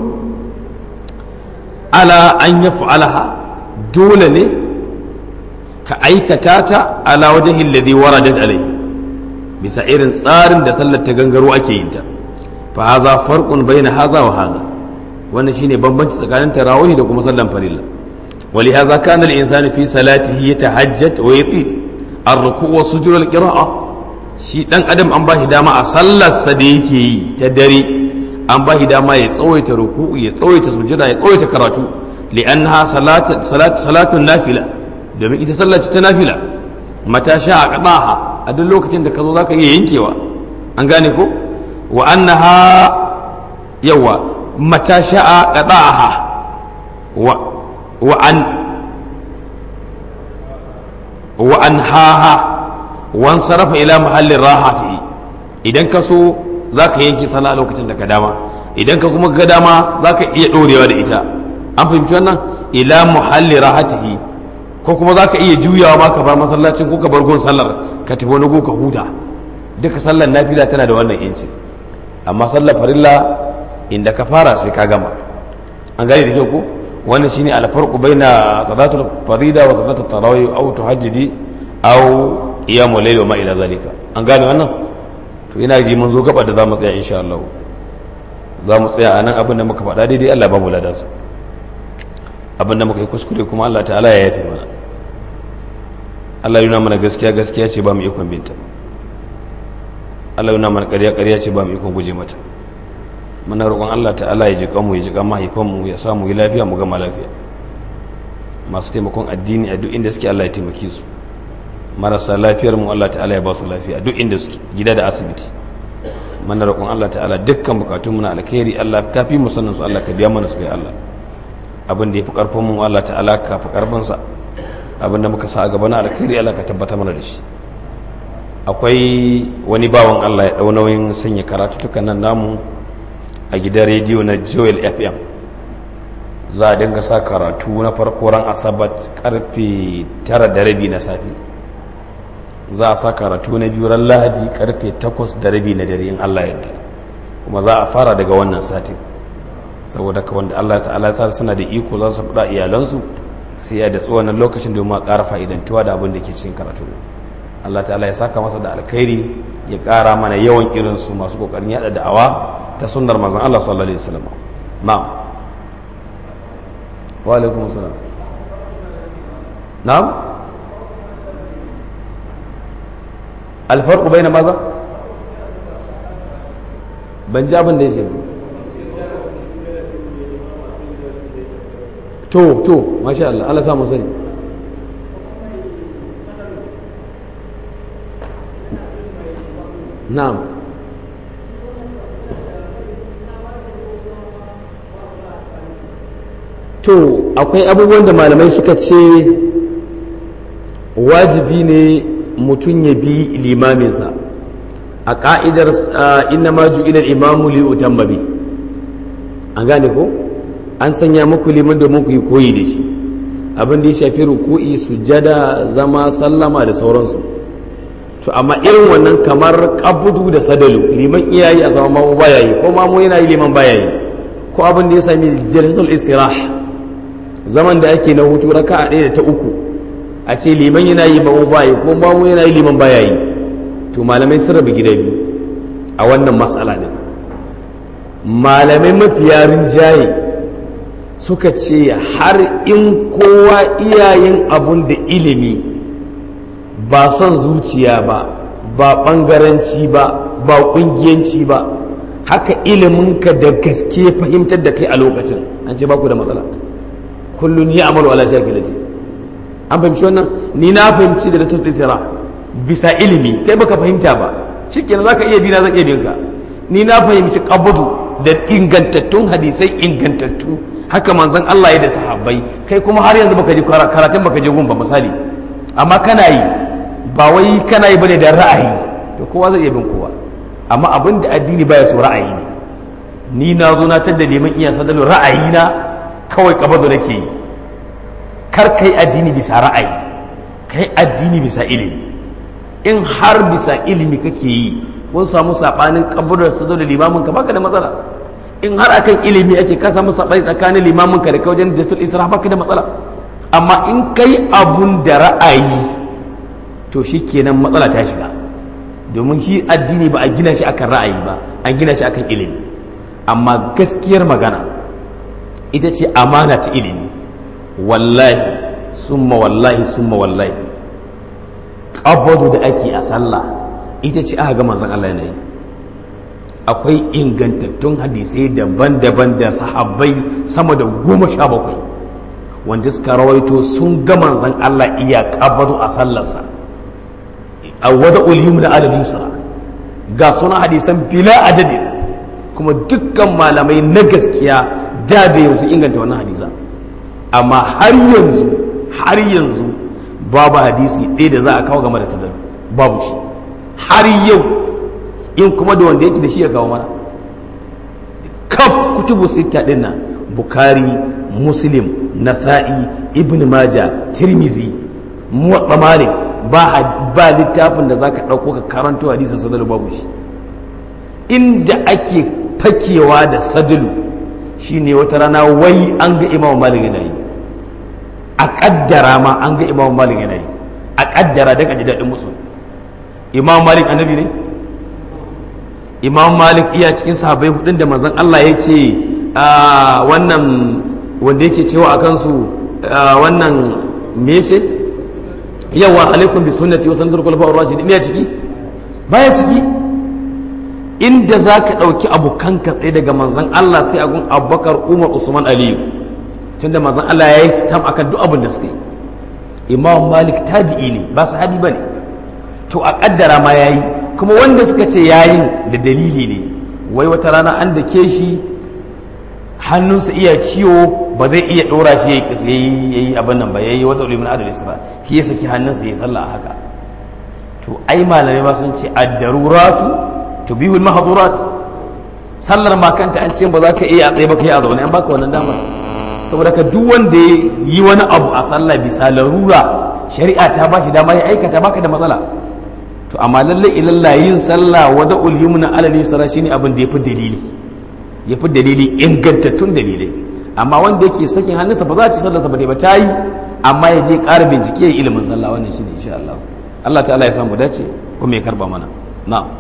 ala an ya fa'alaha dole ne ka aikata ta ala wajen hilladi waradat alaihi bisa irin tsarin da sallar ta gangaro ake yin ta fa haza farqun baina haza wa haza wannan shine bambanci tsakanin tarawih da kuma sallan farilla wali haza kana al-insanu fi salatihi yatahajjat wa yatir ar-ruku' wa sujud al-qira'a shi dan adam an bashi dama a sallar sa da yake yi ta dare an bashi dama ya tsawaita ruku'u ya tsawaita sujada ya tsawaita karatu li'annaha salatu salatu salatun nafila domin ita sallar ta nafila mata sha a qadaha a duk lokacin da ka zo za ka iya yankewa an gane ko wa annaha yawa mata sha'a qada'aha wa wa an wa anhaha wan sarafa ila mahallin rahatihi idan ka so za ka yanke sallah lokacin da ka dama idan ka kuma ga dama za ka iya ɗorewa da ita an fahimci wannan ila muhalli rahatihi ko kuma za ka iya juyawa ma ka bar masallacin ko ka bar gun sallar ka tafi wani ka huta duka sallar nafila tana da wannan yanci amma sallar farilla inda ka fara sai ka gama an gane da kyau ko wannan shine alfarqu baina salatul farida wa salatul tarawih aw tuhajjidi aw iyamu layli wa ma ila zalika an gane wannan to ina ji mun zo gaba da zamu tsaya insha Allah za mu tsaya a nan abin da muka faɗa daidai Allah ba mu ladansa abin da muka yi kuskure kuma Allah ta'ala ya yafe mana Allah yana mana gaskiya gaskiya ce ba mu ikon binta Allah yana mana ƙarya ƙarya ce ba mu ikon guje mata muna roƙon Allah ta'ala ya ji kanmu ya ji kan mahaifanmu ya samu yi lafiya mu gama lafiya masu taimakon addini a duk inda suke Allah ya taimake su marasa lafiyar mu Allah ta'ala ya ba su lafiya duk inda suke gida da asibiti mana roƙon Allah ta'ala dukkan bukatun na alkhairi Allah ka fi mu sanin su Allah ka biya mana su ya Allah abin da yafi karfin mu Allah ta'ala ka fi karfin sa abin da muka sa a gaba na alkhairi Allah ka tabbata mana da shi akwai wani bawan Allah ya dau nauyin sanya karatu tukan nan namu a gidan rediyo na Joel FM za a dinga sa karatu na farko ran asabat karfe tara da rabi na safe za a sa karatu na biyu ran lahadi karfe takwas da rabi na dare in Allah yadda kuma za a fara daga wannan satin saboda ka wanda Allah ta'ala ya sa suna da iko za su faɗa iyalansu sai ya da tsohon lokacin domin a ƙara fa'idantuwa da abin da ke cikin karatu Allah ta'ala ya saka masa da alkhairi ya ƙara mana yawan irin su masu kokarin yada da'awa ta sunnar manzon Allah sallallahu alaihi wasallam na'am wa alaikum assalam na'am alfarku bai na maza ban ji abin da ya ce to to masha Allah Allah samu sani na'am to akwai abubuwan da malamai suka ce wajibi ne mutum ya bi limaminsa a ka'idar inna ma ju'ila imamu li utamma bi an gane ko an sanya muku liman domin ku yi koyi da shi abin da ya shafi ruku'i sujada zama sallama da sauransu to amma irin wannan kamar kabudu da sadalu liman iyayi a zama mamu baya yi ko mamu yana yi liman baya yi ko abin da ya sami jalsatul istirah zaman da ake na hutu raka'a ɗaya da ta uku a ce liman yana yi mamu baya yi ko mamu yana yi liman baya yi to malamai sun rabu gida biyu a wannan matsala din malamai mafiya rinjaye suka ce har in kowa iyayen abun da ilimi ba son zuciya ba ba ɓangaranci ba ba ƙungiyanci ba haka iliminka da gaske fahimtar da kai a lokacin an ce baku da matsala kullum ya amalu ala shakilati an fahimci wannan ni na fahimci da rasul isra bisa ilimi kai baka fahimta ba shikenan zaka iya bi na zan iya bin ka ni na fahimci qabdu da ingantattun hadisai ingantattu haka manzon Allah ya da sahabbai kai kuma har yanzu baka ji karatun baka je gun ba misali amma kana yi ba wai kana yi bane da ra'ayi to kowa zai iya bin kowa amma abin da addini baya so ra'ayi ne ni na zo na tadda neman iya sadalu ra'ayi na kawai kabado nake yi kar kai addini bisa ra'ayi kai addini bisa ilimi in har bisa ilimi kake yi kun samu sabanin kaburar sadalu limamin ka baka da matsala in har akan ilimi ake ka samu sabani tsakanin limamin ka da kai wajen jastul isra baka da matsala amma in kai abun da ra'ayi to shi kenan matsala ta shiga domin shi addini ba a gina shi akan ra'ayi ba an gina shi akan ilimi amma gaskiyar magana ita ce amana ta ilimi wallahi summa wallahi summa wallahi ƙabadu da ake a sallah ita ce aka ga manzon Allah yana yi akwai ingantattun hadisai daban-daban da sahabbai sama da goma sha bakwai wanda suka rawaito sun ga manzon Allah iya ƙabadu a sallarsa a wada uliyu na alal yusra ga suna hadisan bila adadin kuma dukkan malamai na gaskiya da da yanzu inganta wannan hadisa amma har yanzu har yanzu babu hadisi ɗaya da za a kawo game da sadar babu shi har yau in kuma da wanda yake da shi ya kawo mana kaf kutubu sita ɗin nan bukari muslim nasa'i ibn maja tirmizi muwaɗa malik ba littafin da za ka ɗauko ka karanto hadisin sadalu babu shi inda ake fakewa da sadalu shine wata rana wai an ga imam malik yana yi a ƙaddara ma an ga imam malik yana yi a ƙaddara don ji daɗin musu imam malik annabi ne imam malik iya cikin sahabbai hudun da manzon Allah ya ce wannan wanda yake cewa a kansu wannan me ce yawa alaikum bi sunnati wa sunnatul khulafa'ur rashidin ne ciki baya ciki inda zaka dauki abokan ka tsaye daga manzon Allah sai agun Abubakar Umar Usman Aliyu tunda manzon Allah ya yi stam akan duk abin da suka yi Imam Malik tabi'i ne ba sahabi bane to a kaddara ma yayi kuma wanda suka ce yayin da dalili ne wai wata rana an da ke shi hannunsa iya ciwo ba zai iya ɗora shi ya yi abin nan ba ya yi wata ulimin adal isra shi ya saki hannunsa ya sallah haka to ai malamai ma sun ce addaruratu to bihul mahdurat sallar ma kanta an ce ba za ka iya a tsaye ba ka yi a zaune an baka wannan damar saboda ka duk wanda ya yi wani abu a sallah bisa larura shari'a ta ba shi dama ya aikata baka da matsala to amma lalle ilalla yin sallah wada ulyumna alal yusra shine abin da yafi dalili yafi dalili ingantattun dalilai amma wanda yake sakin hannunsa ba za ci sallarsa ba dai ba tayi amma ya je ƙara bincike ya ilimin sallah wannan shine insha Allah Allah ta'ala ya samu dace kuma ya karba mana na'am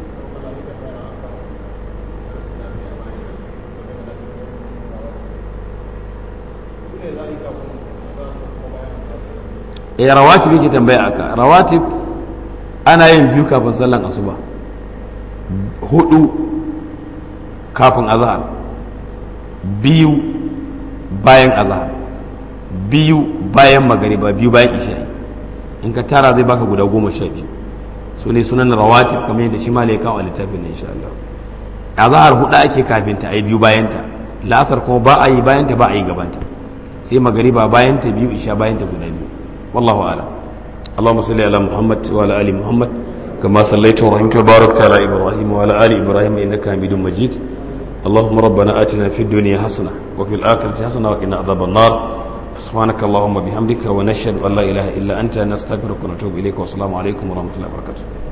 eh rawatib yake tambaya aka rawatib ana yin biyu kafin sallan asuba hudu kafin azhar biyu bayan azhar biyu bayan magariba biyu bayan isha'i in ka tara zai baka guda goma sha biyu su ne sunan rawatib kamar yadda shi malai kawo a littafin insha Allah azhar hudu ake kafin ta ai biyu bayan ta la'asar kuma ba a yi bayan ta ba a yi gabanta sai magariba bayan ta biyu isha bayan ta guda biyu wallahu a'lam اللهم صل على محمد وعلى ال محمد كما صليت ورحمت وباركت على ابراهيم وعلى ال ابراهيم انك حميد مجيد اللهم ربنا اتنا في الدنيا حسنه وفي الاخره حسنه وقنا عذاب النار سبحانك اللهم وبحمدك ونشهد ان لا اله الا انت نستغفرك ونتوب اليك والسلام عليكم ورحمه الله وبركاته